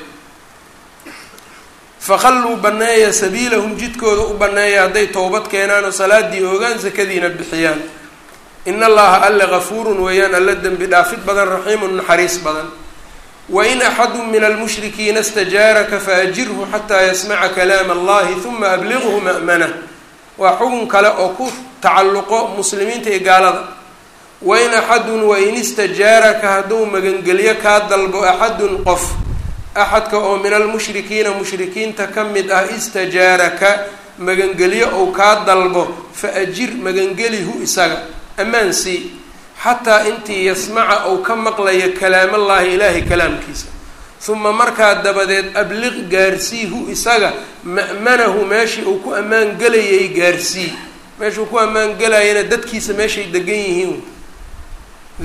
fakhalluu banneeya sabiilahum jidkooda u banneeya hadday towbad keenaan oo salaadii oogaan sakadiina bixiyaan in allaha alle gafuurun weeyaan alla dembi dhaafid badan raxiimun naxariis badan wain axadu min almushrikiina stajaaraka faajirhu xataa yasmaca kalaama allahi huma abliqhu ma'manah waa xugun kale oo ku tacalluqo muslimiinta iyo gaalada wain axadun wain istajaaraka hadduu magangelyo kaa dalbo axadun qof axadka oo min almushrikiina mushrikiinta ka mid ah istajaaraka magangelyo ou kaa dalbo fa ajir magangelihu isaga ammaan sii xataa intii yasmaca ou ka maqlayo kalaamallaahi ilaahay kalaamkiisa uma markaa dabadeed abliq gaarsiihu isaga ma'manahu meeshii uu ku ammaan gelayay gaarsii meeshuu ku ammaan gelayana dadkiisa meeshay degan yihiin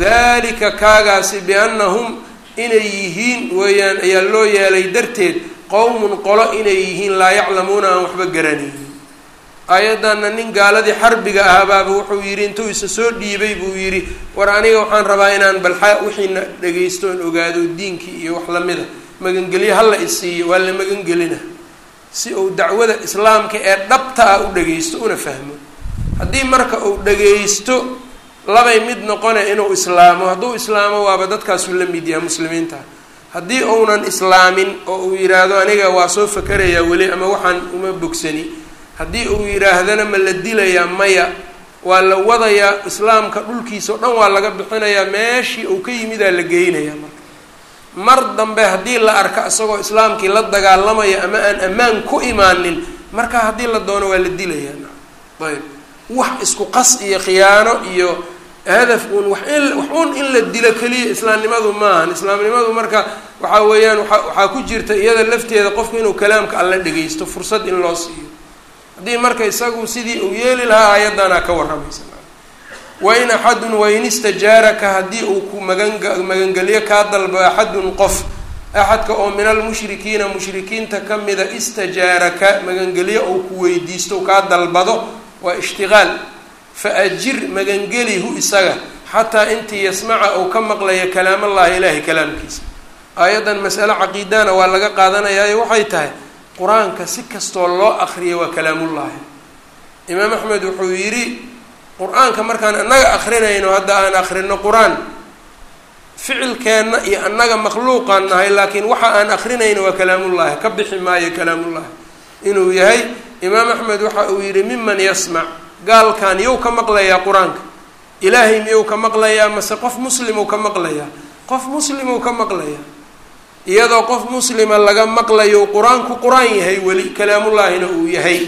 dalika kaagaasi biannahum inay yihiin weeyaan ayaa loo yeelay darteed qowmun qolo inay yihiin laa yaclamuuna aan waxba garanaynin aayaddanna nin gaaladii xarbiga ahaabaaba wuxuu yidhi intuu isa soo dhiibay buu yidhi war aniga waxaan rabaa inaan balxa wixiina dhagaysto oon ogaado diinkii iyo wax lamida magangelyo hala isiiyo waa la magangelina si uu dacwada islaamka ee dhabta ah u dhagaysto una fahmo haddii marka uu dhagaysto labay mid noqone inuu islaamo hadduu islaamo waaba dadkaasuu la mid yahay muslimiinta haddii uunan islaamin oo uu yidhaahdo aniga waa soo fakarayaa weli ama waxaan uma bogsani haddii uu yidhaahdana ma la dilayaa maya waa la wadayaa islaamka dhulkiisa o dhan waa laga bixinayaa meeshii uu ka yimidaa la geynayaa marka mar dambe haddii la arka isagoo islaamkii la dagaalamaya ama aan ammaan ku imaanin marka haddii la doono waa la dilayaa ayb wax isku qas iyo khiyaano iyo hadaf uun wax in wax uun in la dilo keliya islaamnimadu maahan islaamnimadu marka waxaa weeyaan waa waxaa ku jirta iyada lafteeda qofku inuu kalaamka alla dhagaysto fursad in loo siiyo haddii marka isagu sidii uu yeeli lahaa aayaddanaa ka warramaysa wain axadun wain istajaaraka haddii uu ku magan magangelyo kaa dalbo axadun qof axadka oo min almushrikiina mushrikiinta ka mida istajaaraka magangelyo uu ku weydiisto kaa dalbado waa ishtiqaal fa ajir magangelihu isaga xataa intii yasmaca uu ka maqlaya kalaamallahi ilaahay kalaamkiisa aayaddan masale caqiidana waa laga qaadanayaayo waxay tahay qur-aanka si kastoo loo akriya waa kalaamullaahi imaam axmed wuxuu yidhi qur-aanka markaan annaga akrinayno hadda aan akrino qur-aan ficilkeenna iyo annaga makhluuqaan nahay laakiin waxa aan akrinayno waa kalaamullaahi ka bixi maayo kalaamullaahi inuu yahay imaam axmed waxa uu yidhi miman yasmac gaalkan yow ka maqlayaa qur-aanka ilaahay miyou ka maqlayaa mase qof muslimuu ka maqlayaa qof muslimuu ka maqlayaa iyadoo qof muslima laga maqlayo qur-aanku qur-aan yahay weli kalaamullaahina uu yahay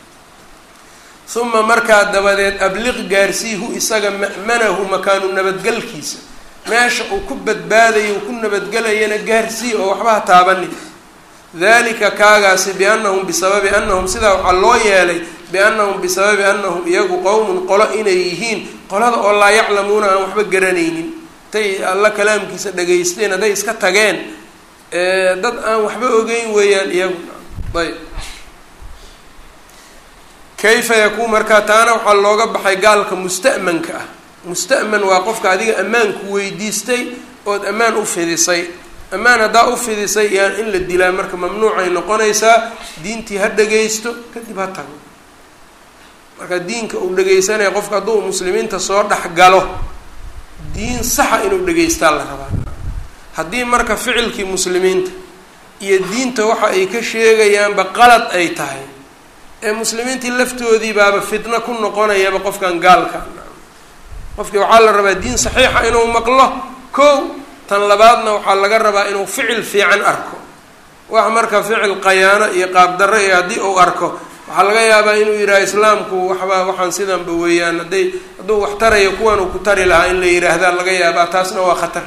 uma markaa dabadeed abliq gaarsiihu isaga ma'manahu makaanu nabadgelkiisa meesha uu ku badbaadayo uu ku nabadgelayana gaarsii oo waxba ha taabanin dalika kaagaasi biannahum bisababi annahum sidaa waxaa loo yeelay biannahum bisababi annahum iyagu qowmun qolo inay yihiin qolada oo laa yaclamuuna aan waxba garanaynin intay alla kalaamkiisa dhagaysteen hadday iska tageen dad aan waxba ogeyn weeyaan iyagu ayb kayfa yakuun markaa taana waxaa looga baxay gaalka musta'manka ah musta'man waa qofka adiga ammaanku weydiistay ood ammaan u fidisay ammaan haddaa u fidisay yaan in la dilaa marka mamnuucay noqonaysaa diintii ha dhagaysto kadib ha tago marka diinka uu dhagaysanaya qofka hadduu muslimiinta soo dhex galo diin saxa inuu dhagaystaa la rabaa haddii marka ficilkii muslimiinta iyo diinta waxa ay ka sheegayaanba qalad ay tahay ee muslimiintii laftoodii baaba fitno ku noqonayaba qofkan gaalka qofkii waxaa la rabaa diin saxiixa inuu maqlo kow tan labaadna waxaa laga rabaa inuu ficil fiican arko wax marka ficil qayaano iyo qaabdarro iyo haddii uu arko waxaa laga yaabaa inuu yidhaha islaamku waxba waxaan sidanba weeyaan hadday hadduu wax tarayo kuwan uu ku tari lahaa in la yidhaahdaa laga yaabaa taasna waa khatar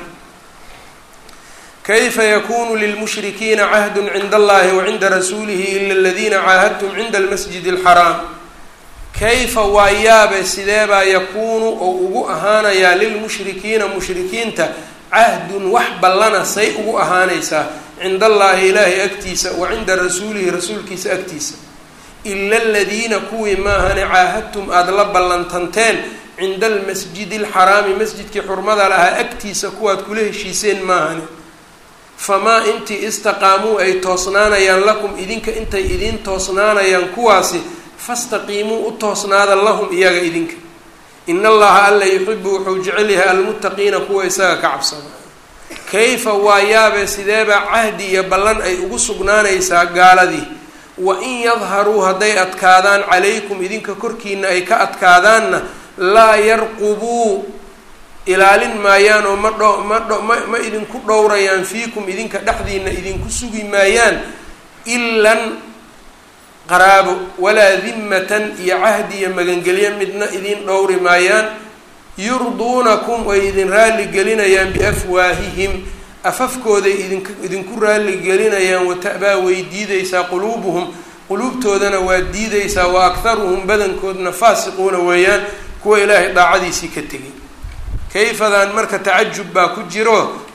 kayfa yakunu lilmushrikiina cahdun cinda allahi wa cinda rasuulihi ila aladiina caahadtum cinda almasjid alxaraam kayfa waa yaabe sideebaa yakuunu oo ugu ahaanayaa lilmushrikiina mushrikiinta cahdun wax ballana say ugu ahaanaysaa cinda allaahi ilaahay agtiisa wa cinda rasuulihi rasuulkiisa agtiisa ila aladiina kuwii maahane caahadtum aada la ballantanteen cinda almasjidi alxaraami masjidkii xurmada lahaa agtiisa kuwaad kula heshiiseen maahane famaa intii istaqaamuu ay toosnaanayaan lakum idinka intay idiin toosnaanayaan kuwaasi fastaqiimuu u toosnaada lahum iyaga idinka in allaha alla yuxibu wuxuu jecel yahay almuttaqiina kuwa isaga ka cabsada kayfa waa yaabe sideebaa cahdi iyo ballan ay ugu sugnaanaysaa gaaladii wa in yadharuu hadday adkaadaan calaykum idinka korkiina ay ka adkaadaanna laa yarqubuu ilaalin maayaan oo ma dho ma dho ma ma idinku dhowrayaan fiikum idinka dhexdiina idinku sugi maayaan ilan qaraabo walaa dimmatan iyo cahdi iyo magangelyo midna idin dhowri maayaan yurduunakum way idin raalli gelinayaan biafwaahihim afafkooday idink idinku raalli gelinayaan wata'baa way diidaysaa quluubuhum quluubtoodana waa diidaysaa wa akharuhum badankoodna faasiquuna weeyaan kuwa ilaahay daacadiisii ka tegay kayfadan marka tacajub baa ku jiro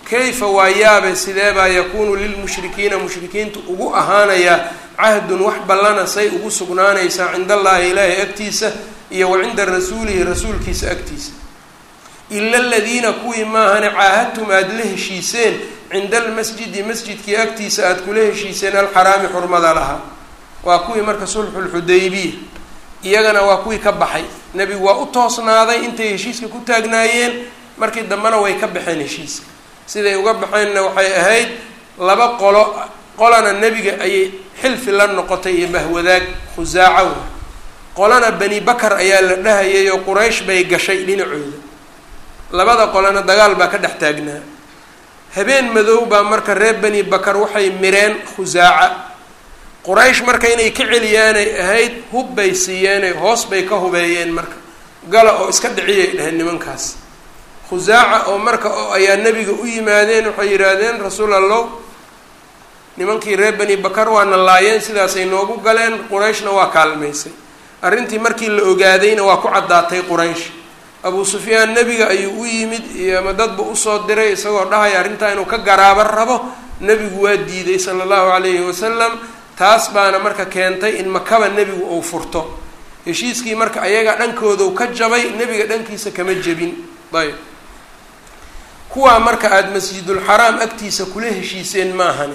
kayfa waa yaabe sidee baa yakuunu lilmushrikiina mushrikiinta ugu ahaanayaa cahdun wax ballana say ugu sugnaanaysaa cinda allaahi ilaahi agtiisa iyo wa cinda rasuulihi rasuulkiisa agtiisa ila aladiina kuwii maahane caahadtum aada la heshiiseen cinda almasjidi masjidkii agtiisa aada kula heshiiseen alxaraami xurmada lahaa waa kuwii marka sulxulxudaybiya iyagana waa kuwii ka baxay nebigu waa u toosnaaday intay heshiiska ku taagnaayeen markii dambena way ka baxeen heshiiska siday uga baxeenna waxay ahayd laba qolo qolana nebiga ayay xilfi la noqotay iyo bahwadaag khusaaco wa qolana bani bakar ayaa la dhahayay oo quraysh bay gashay dhinacooda labada qolana dagaal baa ka dhex taagnaa habeen madow baa marka reer bani bakar waxay mireen khusaaca quraysh marka inay ka celiyaanay ahayd hub bay siiyeenay hoos bay ka hubeeyeen marka gala oo iska dhiciyay dheheen nimankaas khusaaca oo marka oo ayaa nebiga u yimaadeen waxay yidhaahdeen rasuul allow nimankii reer bani bakar waana laayeen sidaasay noogu galeen qurayshna waa kaalmaysay arrintii markii la ogaadayna waa ku caddaatay quraysh abuu sufyaan nebiga ayuu u yimid iyo ama dadba usoo diray isagoo dhahaya arrintaa inuu ka garaabo rabo nebigu waa diiday sala allahu calayhi wasalam taas baana marka keentay in makaba nebigu uu furto heshiiskii marka ayaga dhankoodu ka jabay nebiga dhankiisa kama jebin ayb kuwaa marka aada masjidulxaraam agtiisa kula heshiiseen maahani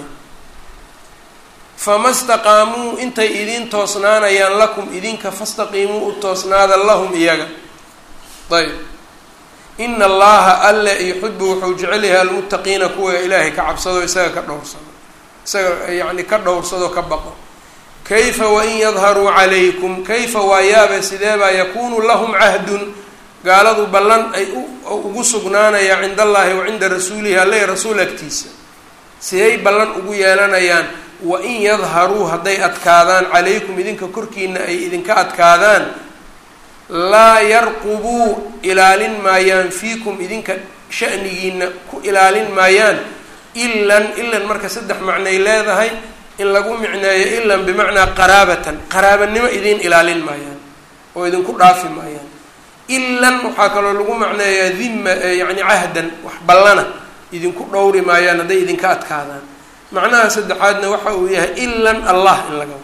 fama staqaamuu intay idiin toosnaanayaan lakum idinka fastaqiimuu u toosnaada lahum iyaga ayb ina allaha alle yuxibu wuxuu jecel yahay almuttaqiina kuwa ilaahay ka cabsado isaga ka dhowrsado isaga yacni ka dhowrsado ka baqo kayfa wain yadharuu calaykum kayfa waa yaabe sideebaa yakuunu lahum cahdun gaaladu ballan ay ugu sugnaanaya cinda allahi wa cinda rasuulihi alle rasuul agtiisa siday ballan ugu yeelanayaan wain yadharuu hadday adkaadaan calaykum idinka korkiina ay idinka adkaadaan laa yarqubuu ilaalin maayaan fiikum idinka shanigiina ku ilaalin maayaan ilan ilan marka saddex macnay leedahay in lagu micneeyo ilan bimacnaa qaraabatan qaraabanimo idiin ilaalin maayaan oo idinku dhaafi maayaan ilan waxaa kaloo lagu macneeyaa dhima yacni cahdan wax ballana idinku dhowri maayaan hadday idinka adkaadaan macnaha saddexaadna waxa uu yahay ilan allah in laga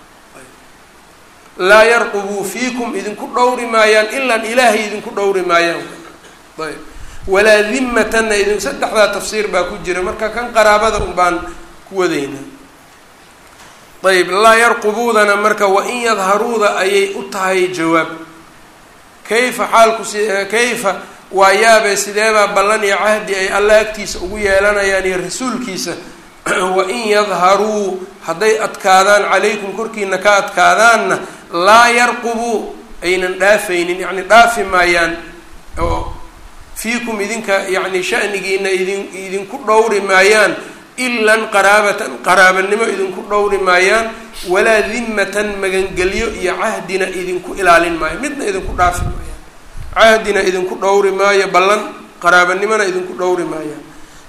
laa yarqubuu fiikum idinku dhowri maayaan ilan ilaahay idinku dhowri maayaan ayb walaa dimatanna idin saddexdaa tafsiir baa ku jira marka kan qaraabada un baan ku wadaynaa ayb laa yarqubuudana marka wain yadharuuda ayay u tahay jawaab kayfa xaalku si kayfa waa yaabee sideebaa ballan iyo cahdi ay alla agtiisa ugu yeelanayaan iyo rasuulkiisa wain yadharuu hadday adkaadaan calaykum korkiina ka adkaadaanna laa yarqubuu aynan dhaafaynin yacni dhaafi maayaan oo fiikum idinka yacni shanigiina idin idinku dhowri maayaan ilan qaraabatan qaraabanimo idinku dhowri maayaan walaa dimatan magangelyo iyo cahdina idinku ilaalin maayo midna idinku dhaafi maayaan cahdina idinku dhowri maayo ballan qaraabanimona idinku dhowri maayaan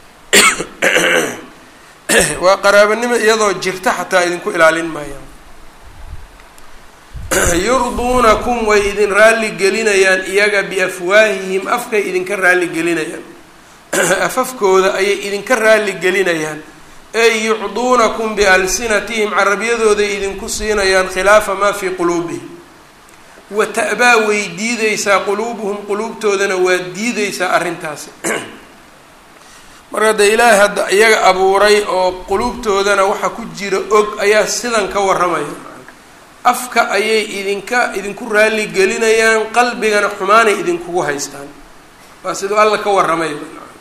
waa qaraabanimo iyadoo jirta xataa idinku ilaalin maayaan yurduunakum way idin raalli gelinayaan iyaga biafwaahihim afkay idinka raalli gelinayaan afafkooda ayay idinka raalli gelinayaan ey yucduunakum bialsinatihim carabiyadooday idinku siinayaan khilaafa maa fii quluubihim wa ta'baa way diideysaa quluubuhum quluubtoodana waa diideysaa arrintaasi marka dee ilaahay hadda iyaga abuuray oo quluubtoodana waxa ku jira og ayaa sidan ka warramaya afka ayay idinka idinku raalli gelinayaan qalbigana xumaanay idinkugu haystaan waa siduu alla ka warramay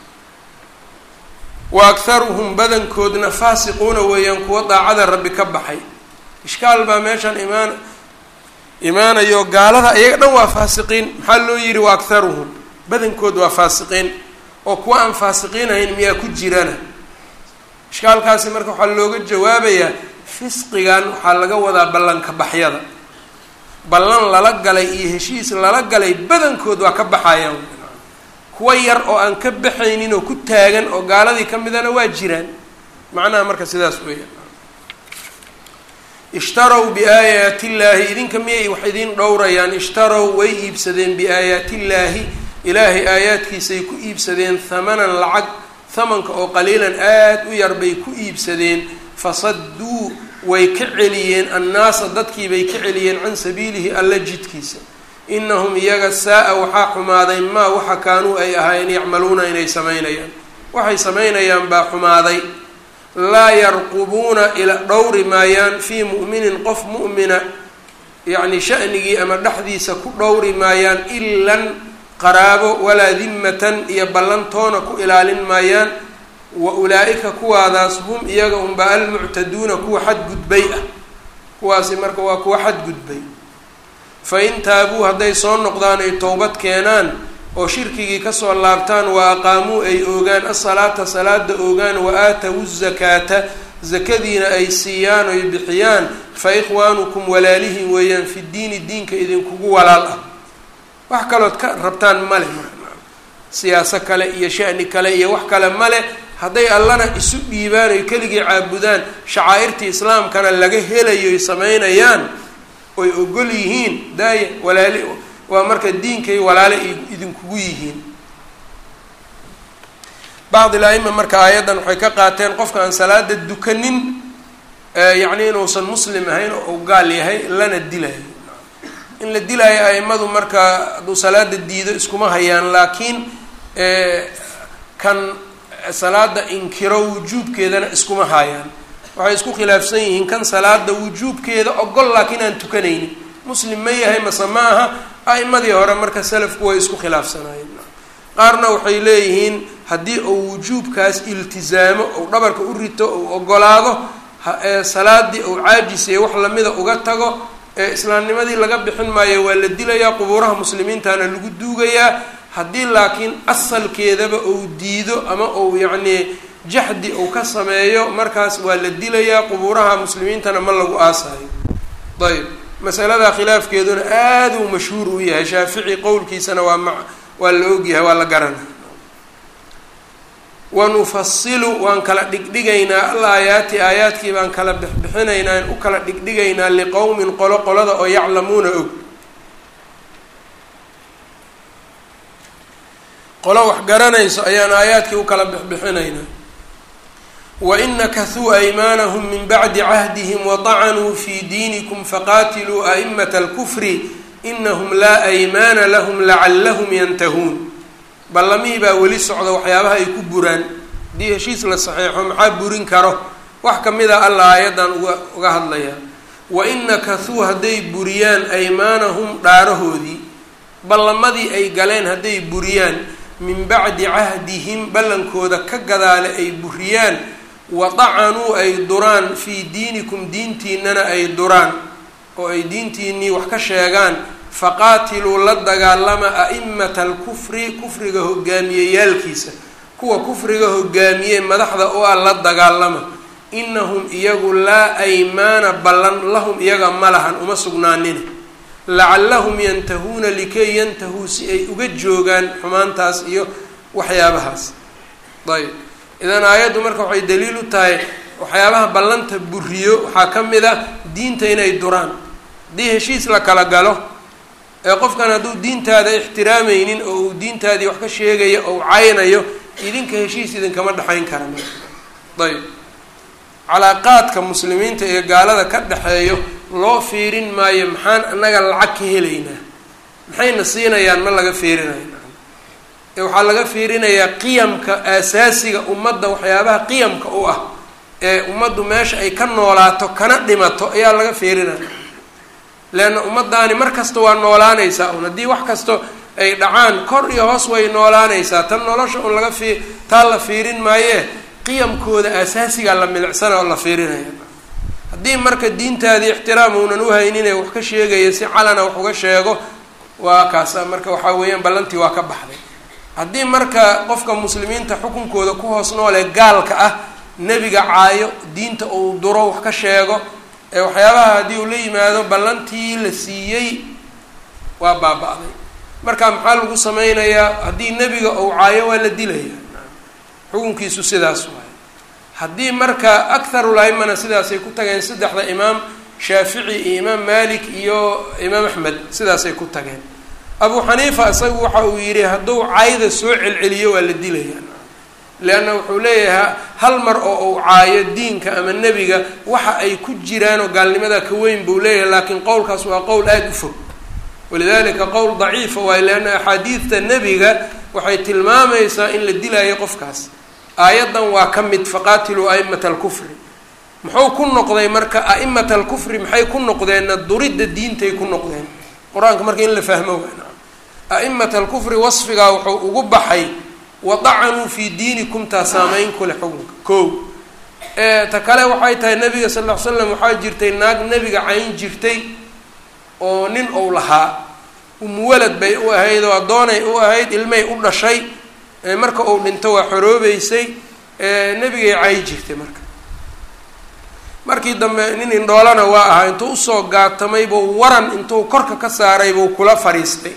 wa akharuhum badankoodna faasiquuna weeyaan kuwa daacada rabbi ka baxay ishkaal baa meeshan imaan imaanayo gaalada iyaga dhan waa faasiqiin maxaa loo yihi wa akharuhum badankood waa faasiqiin oo kuwa aan faasiqiinahayn miyaa ku jirana ishkaalkaasi marka waxaa looga jawaabayaa fisqigan waxaa laga wadaa ballanka baxyada ballan lala galay iyo heshiis lala galay badankood waa ka baxayaan kuwa yar oo aan ka baxaynin oo ku taagan oo gaaladii ka midana waa jiraan macnaha marka sidaas weeyaan ishtarow biaayaati illaahi idinka miyay wax idiin dhowrayaan ishtarow way iibsadeen biaayaati illaahi ilaahay aayaadkiisay ku iibsadeen hamanan lacag hamanka oo qaliilan aada u yar bay ku iibsadeen fasadduu way ka celiyeen annaasa dadkii bay ka celiyeen can sabiilihi alla jidkiisa inahum iyaga saa-a waxaa xumaaday maa waxa kaanuu ay ahaayeen yacmaluuna inay samaynayaan waxay samaynayaan baa xumaaday laa yarqubuuna ila dhowri maayaan fii mu'minin qof mu'mina yacni shanigii ama dhexdiisa ku dhowri maayaan ilan qaraabo walaa dimmatan iyo ballantoona ku ilaalin maayaan wa ulaa-ika kuwaadaas hum iyaga unba almuctaduuna kuwa xadgudbay ah kuwaasi marka waa kuwa xadgudbay fa in taabuu hadday soo noqdaan ay towbad keenaan oo shirkigii kasoo laabtaan wa aqaamuu ay oogaan asalaata salaada oogaan wa aatawu zakaata zakadiina ay siiyaan oy bixiyaan fa ikhwaanukum walaalihin weeyaan fi diini diinka idinkugu walaal ah wax kalood ka rabtaan male siyaaso kale iyo shani kale iyo wax kale male hadday allana isu dhiibaan oy keligii caabudaan shacaa'irtii islaamkana laga helayo ay samaynayaan oy ogol yihiin daaya walaali waa marka diinkay walaale idinkugu yihiin bacd il-aima marka aayaddan waxay ka qaateen qofka aan salaada dukanin yacni inuusan muslim ahayn oo u gaal yahay lana dilayo in la dilaayo aimadu marka hadduu salaada diido iskuma hayaan laakiin kan salaada inkiro wujuubkeedana iskuma hayaan waxay isku khilaafsan yihiin kan salaada wujuubkeeda ogol laakiin aan tukanaynin muslim ma yahay mase ma aha a'imadii hore marka salafku way isku khilaafsanaayeen qaarna waxay leeyihiin haddii uu wujuubkaas iltizaamo ou dhabarka u rito ou ogolaado salaadii ou caajisay wax lamida uga tago ee islaamnimadii laga bixin maayo waa la dilayaa qubuuraha muslimiintana lagu duugayaa haddii laakiin asalkeedaba ou diido ama ou yacnii jaxdi uu ka sameeyo markaas waa la dilayaa qubuuraha muslimiintana ma lagu aasayo ayb masaladaa khilaafkeeduna aada uu mashhuur u yahay shaafici qowlkiisana waa ma waa la ogyahay waa la garana wanufasilu waan kala dhigdhigaynaa al aayaati aayaadkii baan kala bixbixinaynaa in u kala dhigdhigaynaa liqowmin qolo qolada oo yaclamuuna og qolo wax garanayso ayaan aayaadkii u kala bixbixinaynaa wain nakahuu aymaanahum min bacdi cahdihim wadacanuu fii diinikum faqaatiluu a'imata alkufri inahum laa aymaana lahum lacallahum yantahuun ballamihii baa weli socda waxyaabaha ay ku buraan haddii heshiis la saxeexo maxaa burin karo wax ka mid a alla aayaddan uga uga hadlayaa wain nakahuu hadday buriyaan aymaanahum dhaarahoodii ballamadii ay galeen hadday buriyaan min bacdi cahdihim ballankooda ka gadaale ay buriyaan wadacanuu ay duraan fii diinikum diintiinana ay duraan oo ay diintiinnii wax ka sheegaan faqaatiluu la dagaalama a'imata alkufri kufriga hogaamiyeyaalkiisa kuwa kufriga hogaamiyey madaxda oo ah la dagaalama inahum iyagu laa aymaana ballan lahum iyaga ma lahan uma sugnaanina lacallahum yantahuuna likay yantahuu si ay uga joogaan xumaantaas iyo waxyaabahaas ayb idan aayaddu marka waxay daliil u tahay waxyaabaha ballanta buriyo waxaa ka mid ah diinta inay duraan haddii heshiis la kala galo ee qofkan hadduu diintaada ixtiraamaynin oo uu diintaadii wax ka sheegayo ou caynayo idinka heshiis idinkama dhexayn kara ayb calaaqaadka muslimiinta iyo gaalada ka dhexeeyo loo fiirin maayo maxaan annaga lacag ka helaynaa maxayna siinayaan ma laga fiirinayo ee waxaa laga fiirinayaa qiyamka aasaasiga ummadda waxyaabaha qiyamka u ah ee ummaddu meesha ay ka noolaato kana dhimato ayaa laga fiirinaya leanna ummaddaani mar kasta waa noolaanaysaa un haddii wax kasto ay dhacaan kor iyo hoos way noolaanaysaa tan nolosha un laga fii taa la fiirin maayee qiyamkooda asaasigaa la milicsana oo la fiirinaya haddii marka diintaadii ixtiraam uunan uhayninee wax ka sheegaya si calana wax uga sheego waa kaasa marka waxaa weeyaan ballantii waa ka baxday haddii marka qofka muslimiinta xukunkooda ku hoos noolee gaalka ah nebiga caayo diinta uu duro wax ka sheego ee waxyaabaha haddii uu la yimaado ballantii la siiyey waa baaba-day marka maxaa lagu sameynayaa haddii nebiga uu caayo waa la dilaya xukunkiisu sidaas waay haddii marka akharul aimana sidaasay ku tageen saddexda imaam shaafici iyo imaam malik iyo imaam axmed sidaasay ku tageen abu xaniifa isagu waxa uu yidhi hadduu cayda soo celceliyo waa la dilaya leanna wuxuu leeyahay hal mar oo uu caayo diinka ama nebiga waxa ay ku jiraan oo gaalnimada ka weyn buu leeyahay laakiin qowlkaas waa qowl aada u fog walidalika qowl daciifa waayo leanna axaadiidta nebiga waxay tilmaamaysaa in la dilaayo qofkaas aayaddan waa ka mid faqaatiluu a'imata alkufri muxuu ku noqday marka a'imata alkufri maxay ku noqdeenna duridda diintay ku noqdeen qur-aanka marka in la fahmo waana a'imata alkufri wasfigaa wuxuu ugu baxay wadacanuu fii diinikum taa saameyn ku leh xukunka ko ta kale waxay tahay nabiga sal ll ly slam waxaa jirtay naag nebiga cayn jirtay oo nin ou lahaa umuwalad bay u ahayd oo addoonay u ahayd ilmay u dhashay marka uu dhinto waa xoroobeysay nebigay cay jirtay marka markii dambe nin indhoolana waa ahaa intuu usoo gaatamay buu waran intuu korka ka saaray buu kula fadhiistay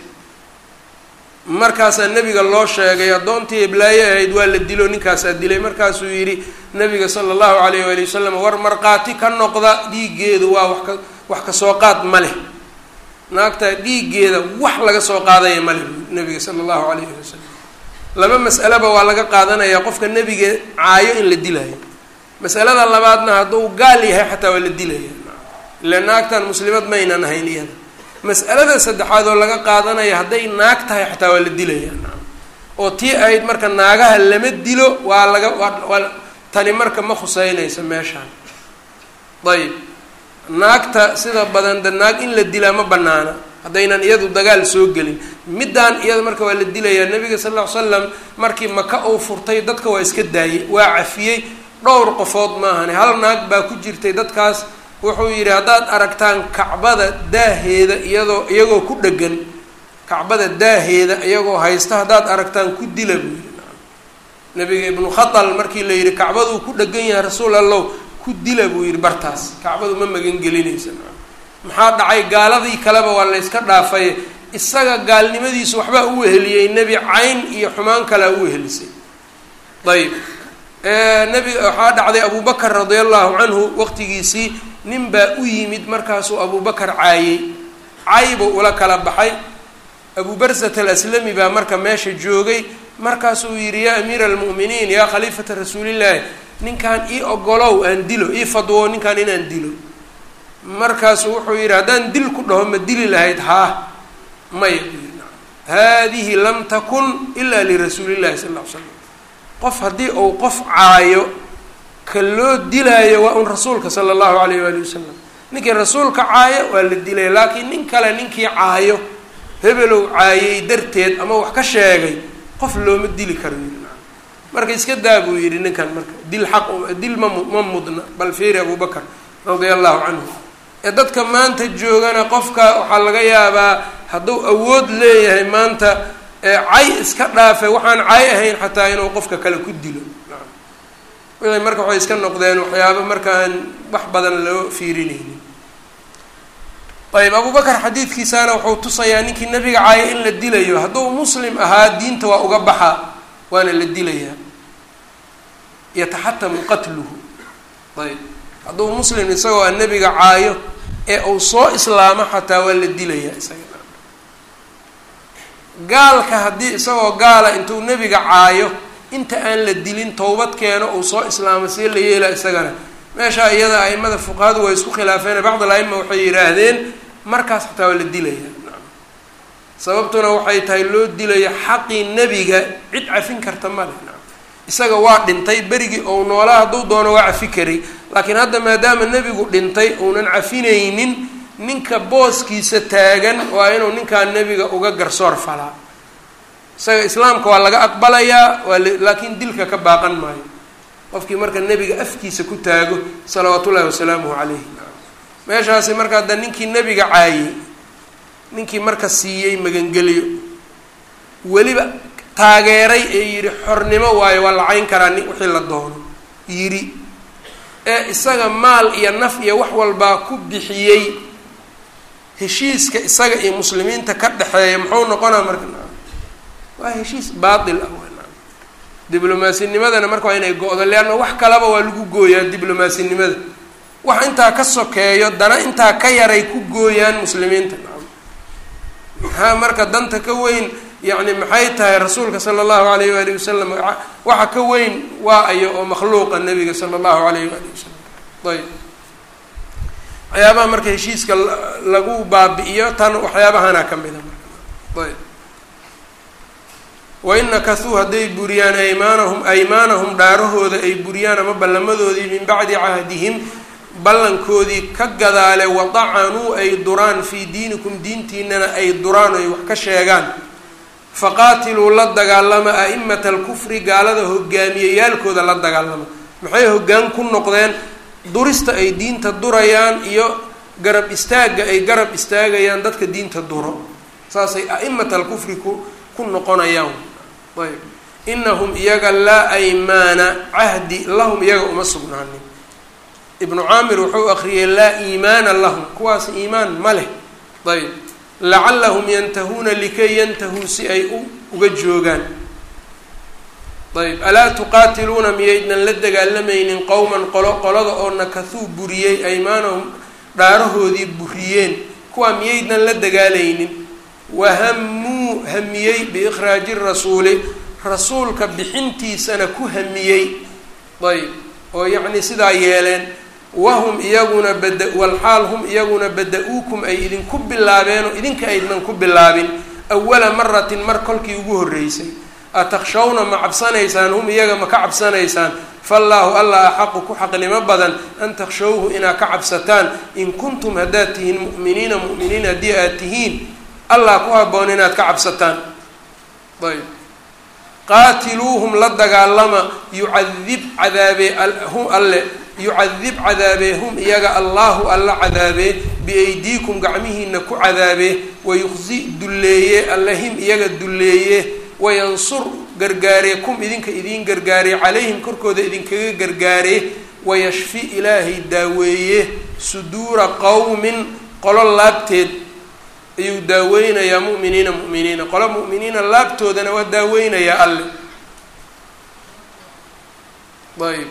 markaasaa nebiga loo sheegay addoontii iblaaye ahayd waa la dilo ninkaasaa dilay markaasuu yidhi nabiga sala allahu alayh waali wasalam war markhaati ka noqda dhiiggeedu waa wax ka wax ka soo qaad ma leh naagtaa dhiiggeeda wax laga soo qaadaya ma leh nabiga sala allahu alayhi wasalam laba mas'aleba waa laga qaadanayaa qofka nebiga caayo in la dilayo masalada labaadna hadduu gaal yahay xataa waa la dilaya ila naagtan muslimad maynan ahayn iyada mas'alada saddexaad oo laga qaadanaya hadday naag tahay xataa waa la dilaya oo tii ahayd marka naagaha lama dilo waa laga waa tani marka ma khuseynayso meeshaan ayib naagta sida badan de naag in la dilaa ma banaana haddaynan iyadu dagaal soo gelin middaan iyada marka waa la dilayaa nabiga sal ll ly slam markii maka uu furtay dadka waa iska daayey waa cafiyey dhowr qofood maahane hal naag baa ku jirtay dadkaas wuxuu yidhi haddaad aragtaan kacbada daaheeda iyadoo iyagoo ku dhegan kacbada daaheeda iyagoo haysta haddaad aragtaan ku dila buu yidhi nabiga ibnu khatal markii la yidhi kacbaduu ku dhegan yahay rasuul allow ku dila buu yidhi bartaas kacbadu ma magan gelinaysa maxaa dhacay gaaladii kaleba waa la yska dhaafay isaga gaalnimadiisu waxbaa u weheliyey nebi cayn iyo xumaan kalea u wehelisay ayib nebiga waxaa dhacday abubakar radia allahu canhu waqtigiisii nin baa u yimid markaasuu abubakar caayey cay buu ula kala baxay abu barsat alaslami baa marka meesha joogay markaasuu yidhi yaa amiira almu'miniin yaa khaliifata rasuulillaahi ninkan ii ogolow aan dilo ii fadwo ninkan inaan dilo markaasuu wuxuu yidhi haddaan dil ku dhaho ma dili lahayd haa maya buu yidhi haadihi lam takun ila lirasuulillahi sal ll ly slam qof haddii uu qof caayo ka loo dilaayo waa un rasuulka sala allahu alayh waali wasalam ninkii rasuulka caayo waa la dilaya laakiin nin kale ninkii caayo hebelow caayay darteed ama wax ka sheegay qof looma dili karo yidhi marka iska daa buu yidhi ninkan marka dil xaq dil ma ma mudna bal fiiri abubakar radia allahu canhu ee dadka maanta joogana qofka waxaa laga yaabaa hadduu awood leeyahay maanta cay iska dhaafe waxaan cay ahayn xataa inuu qofka kale ku dilo wixii marka waxay iska noqdeen waxyaaba markaan wax badan loo fiirinaynin ayb abubakar xadiidkiisana wuxuu tusayaa ninkii nabiga caaya in la dilayo hadduu muslim ahaa diinta waa uga baxaa waana la dilayaa yataxatamu qatluhu ayb hadduu muslim isagoo a nebiga caayo ee uu soo islaamo xataa waa la dilayaa isaga gaalka haddii isagoo gaala intuu nebiga caayo inta aan la dilin towbad keeno uu soo islaamo see la yeela isagana meeshaa iyada aimada fuqahadu way isku khilaafeen bacd al-aima waxay yidhaahdeen markaas xataa waa la dilaya sababtuna waxay tahay loo dilaya xaqii nebiga cid cafin karta male isaga waa dhintay berigii ou noolaa hadduu doono waa cafi karay laakiin hadda maadaama nebigu dhintay uunan cafinaynin ninka booskiisa taagan waa inuu ninkaa nebiga uga garsoor falaa isaga islaamka waa laga aqbalayaa waa laakiin dilka ka baaqan maayo qofkii marka nebiga afkiisa ku taago salawaat ullahi wasalaamuhu calayhi meeshaasi marka hadda ninkii nebiga caayey ninkii marka siiyey magangelyo weliba taageeray ee yidhi xornimo waayo waa la cayn karaa nin wixii la doono yidhi ee isaga maal iyo naf iyo wax walbaa ku bixiyey heshiiska isaga iyo muslimiinta ka dhexeeya muxuu noqonaa marka waa heshiis baatil ah diblomaasinimadana marka waa inay go-do leanna wax kalaba waa lagu gooyaa diblomasinimada wax intaa ka sokeeyo dana intaa ka yaray ku gooyaan muslimiinta maxaa marka danta ka weyn yacni maxay tahay rasuulka sala allahu alayh waali wasalam waxa ka weyn waa ayo oo makhluuqa nabiga sala allahu alayh waali wasalam ayb waxyaabaha marka heshiiska lagu baabi'iyo tan waxyaabahana ka mida marka ayb wain nakasuu hadday buriyaan aymaanahum aymaanahum dhaarahooda ay buriyaan ama ballamadoodii min bacdi cahdihim ballankoodii ka gadaale wadacanuu ay duraan fii diinikum diintiinana ay duraan ay wax ka sheegaan faqaatiluu la dagaalama a'imata alkufri gaalada hogaamiyeyaalkooda la dagaalama maxay hoggaan ku noqdeen durista ay diinta durayaan iyo garab istaagga ay garab istaagayaan dadka diinta duro saasay a'imata alkufri ku ku noqonayaan ayb inahum iyaga laa aymaana cahdi lahum iyaga uma sugnaanin ibnu caamir wuxuu akriyay laa iimaana lahum kuwaas iimaan ma leh ayb lacallahum yantahuuna likay yantahuu si ay u uga joogaan ayb alaa tuqaatiluuna miyaydnan la dagaalamaynin qowman qolo qolada oo nakahuu buriyey aymaanahum dhaarahoodii buriyeen kuwaa miyaydnan la dagaalaynin wahamuu hamiyey biikhraaji rasuuli rasuulka bixintiisana ku hamiyey ayb oo yacni sidaa yeeleen wahum iyaguna bada walxaal hum iyaguna bada-uukum ay idinku bilaabeen oo idinka aydnan ku bilaabin awala maratin mar kolkii ugu horreysay atakhshawna ma cabsanaysaan hum iyaga ma ka cabsanaysaan faallaahu allah axaqu ku xaqnimo badan an takhshawhu inaad ka cabsataan in kuntum haddaad tihiin mu'miniina mu'miniin haddii aad tihiin allah ku haboon inaad ka cabsataan ayb qaatiluuhum la dagaalama yucadib cadaabee hum alle yucadib cadaabee hum iyaga allahu alla cadaabee biaydiikum gacmihiina ku cadaabee wayuqsi dulleeye alle him iyaga dulleeye wayansur gargaaree kum idinka idiin gargaaree calayhim korkooda idinkaga gargaaree wayashfi ilaahay daaweeye suduura qowmin qolo laabteed ayuu daaweynayaa mu'miniina mu'miniina qolo mu'miniina laabtoodana waa daaweynayaa alle ayb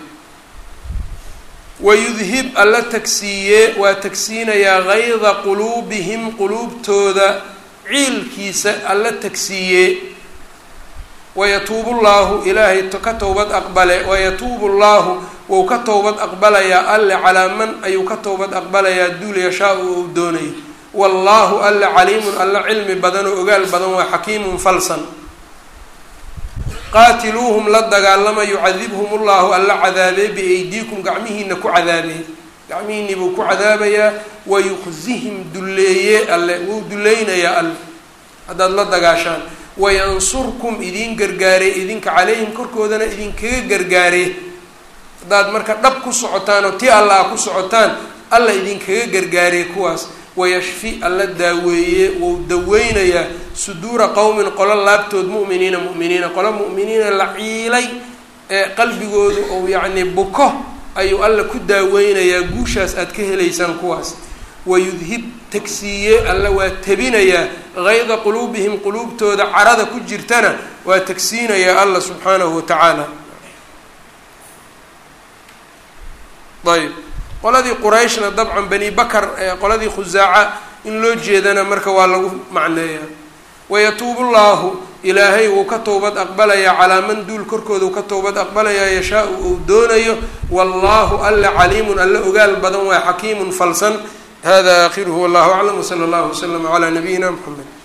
wayudhib alla tagsiiye waa tagsiinayaa gayda quluubihim quluubtooda ciilkiisa alla tagsiiye wayatuubu llaahu ilaahay ka towbad aqbale wayatuubu llaahu wou ka towbad aqbalayaa alle calaa man ayuu ka towbad aqbalayaa duul yashaa-u ou doonayo wallaahu alle caliimun alle cilmi badan oo ogaal badan waa xakiimun falsan qaatiluuhum la dagaalama yucadibhum ullahu alla cadaabee biaydiikum gacmihiina ku cadaabee gacmihiinii buu ku cadaabayaa wayuqsihim dulleeye alle wuu dulleynayaa alle haddaad la dagaashaan wayansurkum idiin gargaaree idinka calayhim korkoodana idinkaga gargaaree haddaad marka dhab ku socotaan oo ti alla a ku socotaan alla idinkaga gargaaree kuwaas wayashfi alla daaweeye wou daweynayaa suduura qowmin qolo laabtood mu'miniina mu'miniina qolo mu'miniina la ciilay ee qalbigoodu ou yacni buko ayuu alla ku daaweynayaa guushaas aad ka helaysaan kuwaas wayudhib tagsiiye alla waa tebinayaa gayda quluubihim quluubtooda carada ku jirtana waa tagsiinayaa alla subxaanahu watacaala ayb qoladii qurayshna dabcan bani bakar qoladii khusaaca in loo jeedana marka waa lagu macneeyaa wayatuubu llaahu ilaahay wuu ka towbad aqbalayaa calaa man duul korkooda uu ka towbad aqbalayaa yashaa-u uu doonayo wallaahu alle caliimun alle ogaal badan waa xakiimun falsan hada aakhiruhu wallahu aclam wsala allahu waslama calaa nabiyina mxamed